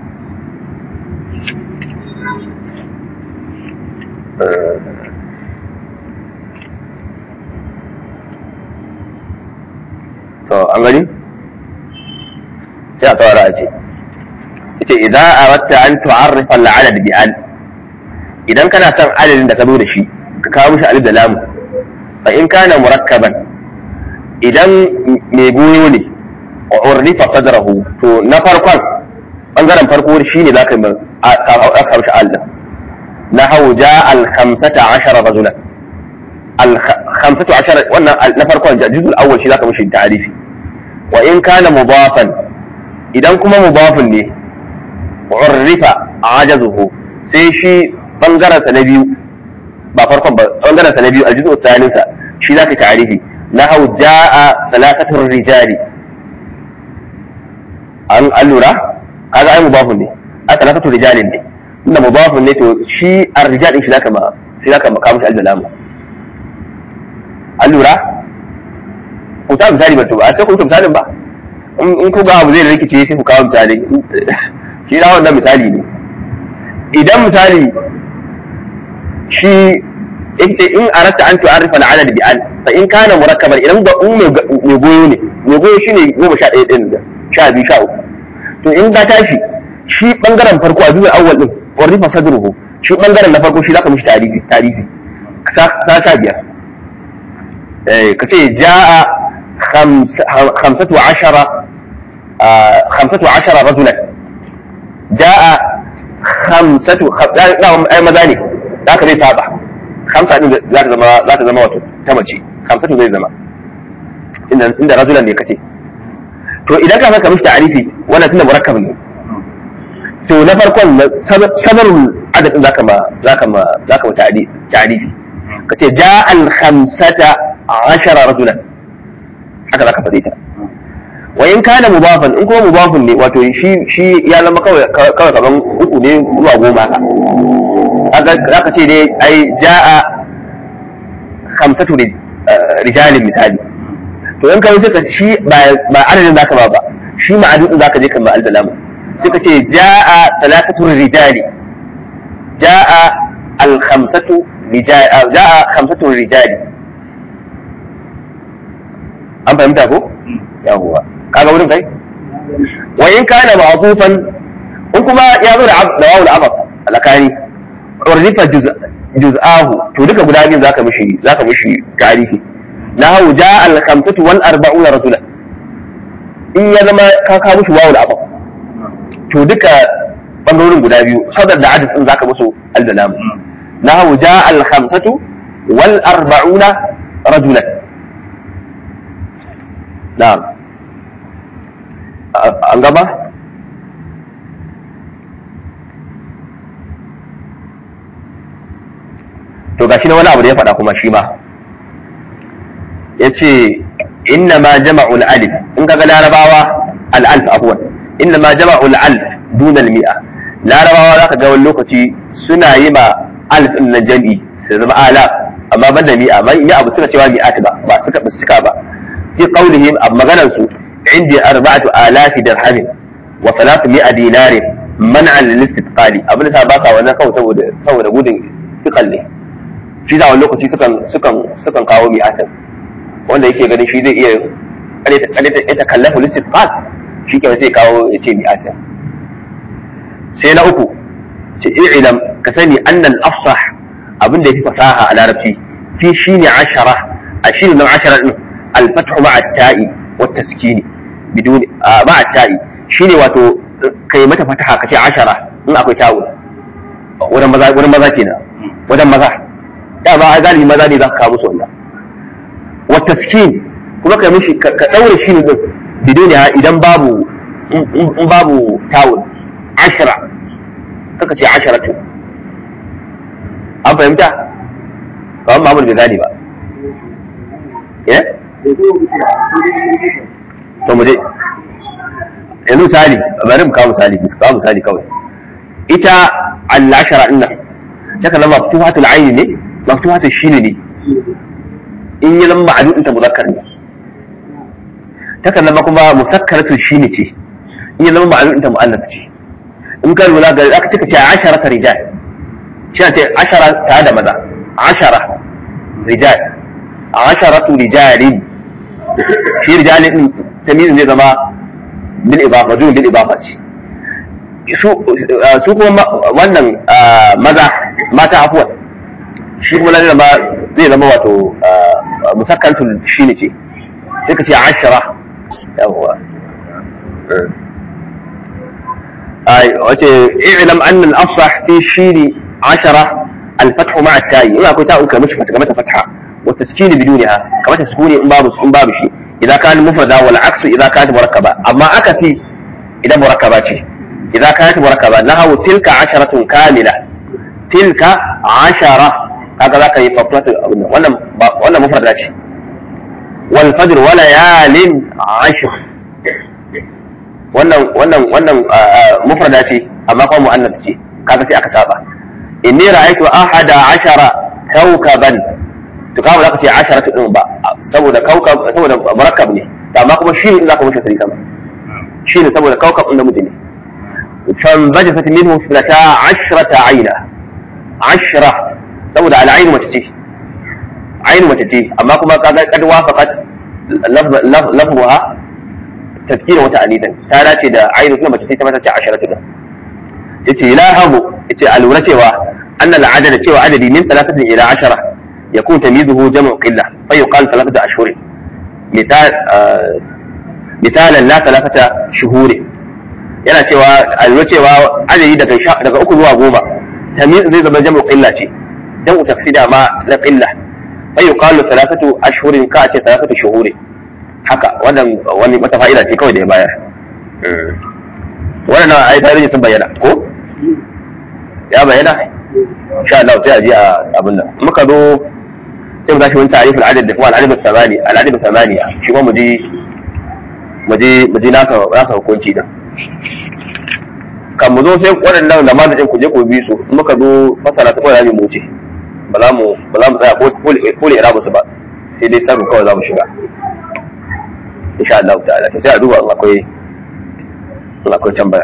to an gani sai a tsawara a ce ita idan a wata an tu'arrifa al'adad bi an idan kana son adadin da ka zo da shi ka kawo mishi alif da lamu fa in kana murakkaban idan mai goyo ne urrifa sadrahu to na farkon bangaren farko shine zaka yi aka mishi Allah na hau ja al khamsata ashara rajulan al khamsatu ashara wannan na farkon juzul awwal shi zaka mishi ta'rifi wa in kana mudafan idan kuma mudafun ne urrifa ajazuhu sai shi bangaren sa na biyu ba farkon ba bangaren sa na biyu aljuzu tsanin sa shi zaka ta'rifi nahu jaa salatatur rijali an allura kaga ai mudafun ne a salatatur rijalin ne inda mudafun ne to shi ar-rijal din shi zaka ma shi zaka ma kawo shi al-dalam allura ku ta misali ba to ba sai ku ta misalin ba in ku ga abu zai rikice sai ku kawo misali shi da wannan misali ne idan misali shi yace in aratta an tu'arrifa al-adad bi an fa in kana murakkaban idan ga um mai goyo ne mai goyo shine goma sha ɗaya ɗin da sha biyu sha uku to in ka tashi shi bangaren farko a zuwa awwal din warrifa sadruhu shi bangaren na farko shi zaka mishi tarihi tarihi sa sha biyar eh kace jaa khamsatu ashara khamsatu ashara rajulan jaa khamsatu ai maza ne zaka zai saba khamsa din za ta zama za ta zama wato ta mace khamsatu zai zama inda inda rajulan ne kace to idan ka saka mishi ta'arifi wannan tunda murakkab ne to na farkon sabarul adadin zaka ma zaka ma zaka ma ta'arifi kace ja'al khamsata ashara rajulan haka zaka fadi ta wa in kana mudafan in kuma mudafun ne wato shi shi ya zama kawai kawai kaman uku ne zuwa goma haka zaka ce dai ai ja'a khamsatu rijalin misali to in ka wuce ka shi ba adadin zaka ba ba shi ma'adudin zaka je kan ba al-dalama sai ka ce ja'a talatatu rijali ja'a al-khamsatu rijali ja'a khamsatu rijali an fahimta ko yawwa kaga wurin kai wa in kana ma'tufan in kuma ya zo da da wawul amaf alakani urrifa juz'ahu to duka guda biyu zaka mishi zaka mishi tarihi lahu ja al khamsatu wal arba'un rajula in ya zama ka ka mushi wawul abab to duka bangarorin guda biyu sadar da adis din zaka musu al dalam lahu ja al khamsatu wal arba'un rajula na'am an gaba to gashi na wani abu da ya faɗa kuma shi ma ya ce inna ma jama'ul alif in kaga larabawa al'alf afwan inna ma jama'ul alf dunal mi'a larabawa zaka ga wani lokaci suna yi ma alf din na jami'i su zama alaf amma ban da mi'a man ya abu suka cewa mi'at ba ba suka ba suka ba fi qawlihim ab maganan su indi arba'atu alafi dirhamin wa salatu mi'a dinarin man'an lil istiqali abin da ba sa wannan kawai saboda saboda gudun fiqal ne shi da wani lokaci sukan sukan sukan kawo mi'atan wanda yake ganin shi zai iya kada ta kallafa listifat shi ke sai kawo ya ce mi'ata sai na uku ce i'lam ka sani annal afsah abin da yafi fasaha a larabci fi shine ashara a shi nan ashara din al-fathu ma'a ta'i wa taskini biduni ma'a ta'i shine wato kai mata fataha kace ashara in akwai ta'u wurin maza wurin maza kenan wajen maza da ba a galibi maza ne za ka kawo musu wannan taskin kuma ka mishi ka daure shi ne din bidon ya idan babu in babu tawul ashra kaka ce asharatu an fahimta kawai mamul bai gane ba eh to mu je yanzu misali bari mu kawo misali mu kawo misali kawai ita al-ashara din nan ta kana maftuhatul ayn ne maftuhatul shin ne in yi zama ma'adudin ta muzakkar ne ta kana kuma musakkaratul shin ce in yi zama ma'adudin ta mu'annas ce in ka lura ga aka cika ce ashara ta rijal shi ce ashara ta da maza ashara rijal asharatu rijalin shi rijalin din tamizin zai zama bil ibafa zuwa bil ibafa ce su kuma wannan maza mata afuwa shi kuma lalle ma zai zama wato musakkantul shi ne ce sai ka ce ashara yawwa ai wace i'lam anna al-afsah fi shiri ashara al-fath ma'a at-ta'i ina akwai ta'un kamar shi mata fatha wa taskin bidunha kamar taskuni in babu in babu shi إذا كان مفردا والعكس إذا كانت مركبة أما أكسي إذا مركبة إذا كانت مركبة نهو تلك عشرة كاملة تلك عشرة هكذا كي فقرة وانا وانا مفردة والفجر وليال عشر wannan wannan wannan mufrada ce amma kuma mu'annas ce kaga sai aka saba inni ra'aytu ahada ashara kawkaban to kawo za ka ce asharatu din ba saboda kaukab saboda murakkab ne amma kuma shi ne za ka mushi sari sama shi ne saboda kaukab din namiji ne fan bajasat minhu filata ashrata aina ashra saboda al'ain mace ce ain mace ce amma kuma kaga kad wafaqat lafzuha tafkira wata anidan ta dace da ainu kuma mace ce ta mata ce asharatu din yace la habu yace alura cewa annal adada cewa adadi min thalathatin ila ashara يكون تمييزه جمع قلة فيقال ثلاثة أشهر مثال آه مثالا لا ثلاثة شهور yana cewa a lura cewa adadi daga daga uku zuwa goma tamyiz zai zama jam'u qilla ce jam'u tafsida ma na qilla fa yuqalu thalathatu ashhurin ka ce thalathatu shuhuri haka wannan wani wata fa'ida ce kawai da ya bayar wannan ai tarihi sun bayyana ko ya bayyana insha Allah sai a ji a abin nan muka zo sai mu tashi wani tarifin adad da kuma al'adad samani al'adad samaniya shi kuma mu ji mu ji mu ji nasa nasa hukunci din kan mu zo sai waɗannan da mazajin ku je ku bi su in muka zo fasara su kawai mu wuce ba za mu ba za mu tsaya ko le irabu su ba sai dai sarru kawai za mu shiga insha Allah ta'ala sai a duba in akwai in akwai tambaya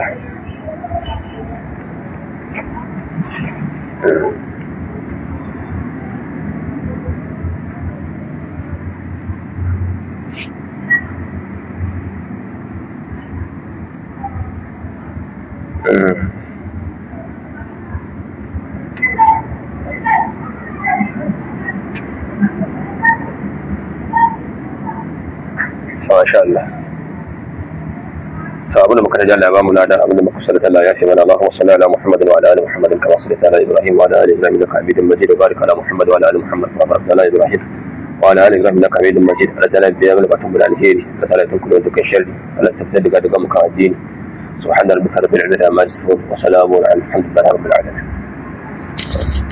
Masha Allah. to abin da muka ta Allah ba mu ladan abin da muka sallata Allah ya fi mana Allahumma salli ala Muhammad wa ala ali Muhammad kama sallaita ala Ibrahim wa ala ali Ibrahim innaka Hamidum Majid wa barik ala Muhammad wa ala ali Muhammad kama barakta ala Ibrahim wa ala ali Ibrahim innaka Hamidum Majid ala tana biya mana batun bil alheri ala tana tun kullu dukkan sharri ala tafsir daga daga muka addini subhana rabbika rabbil izzati amma yasifun wa salamun ala alhamdulillahi rabbil alamin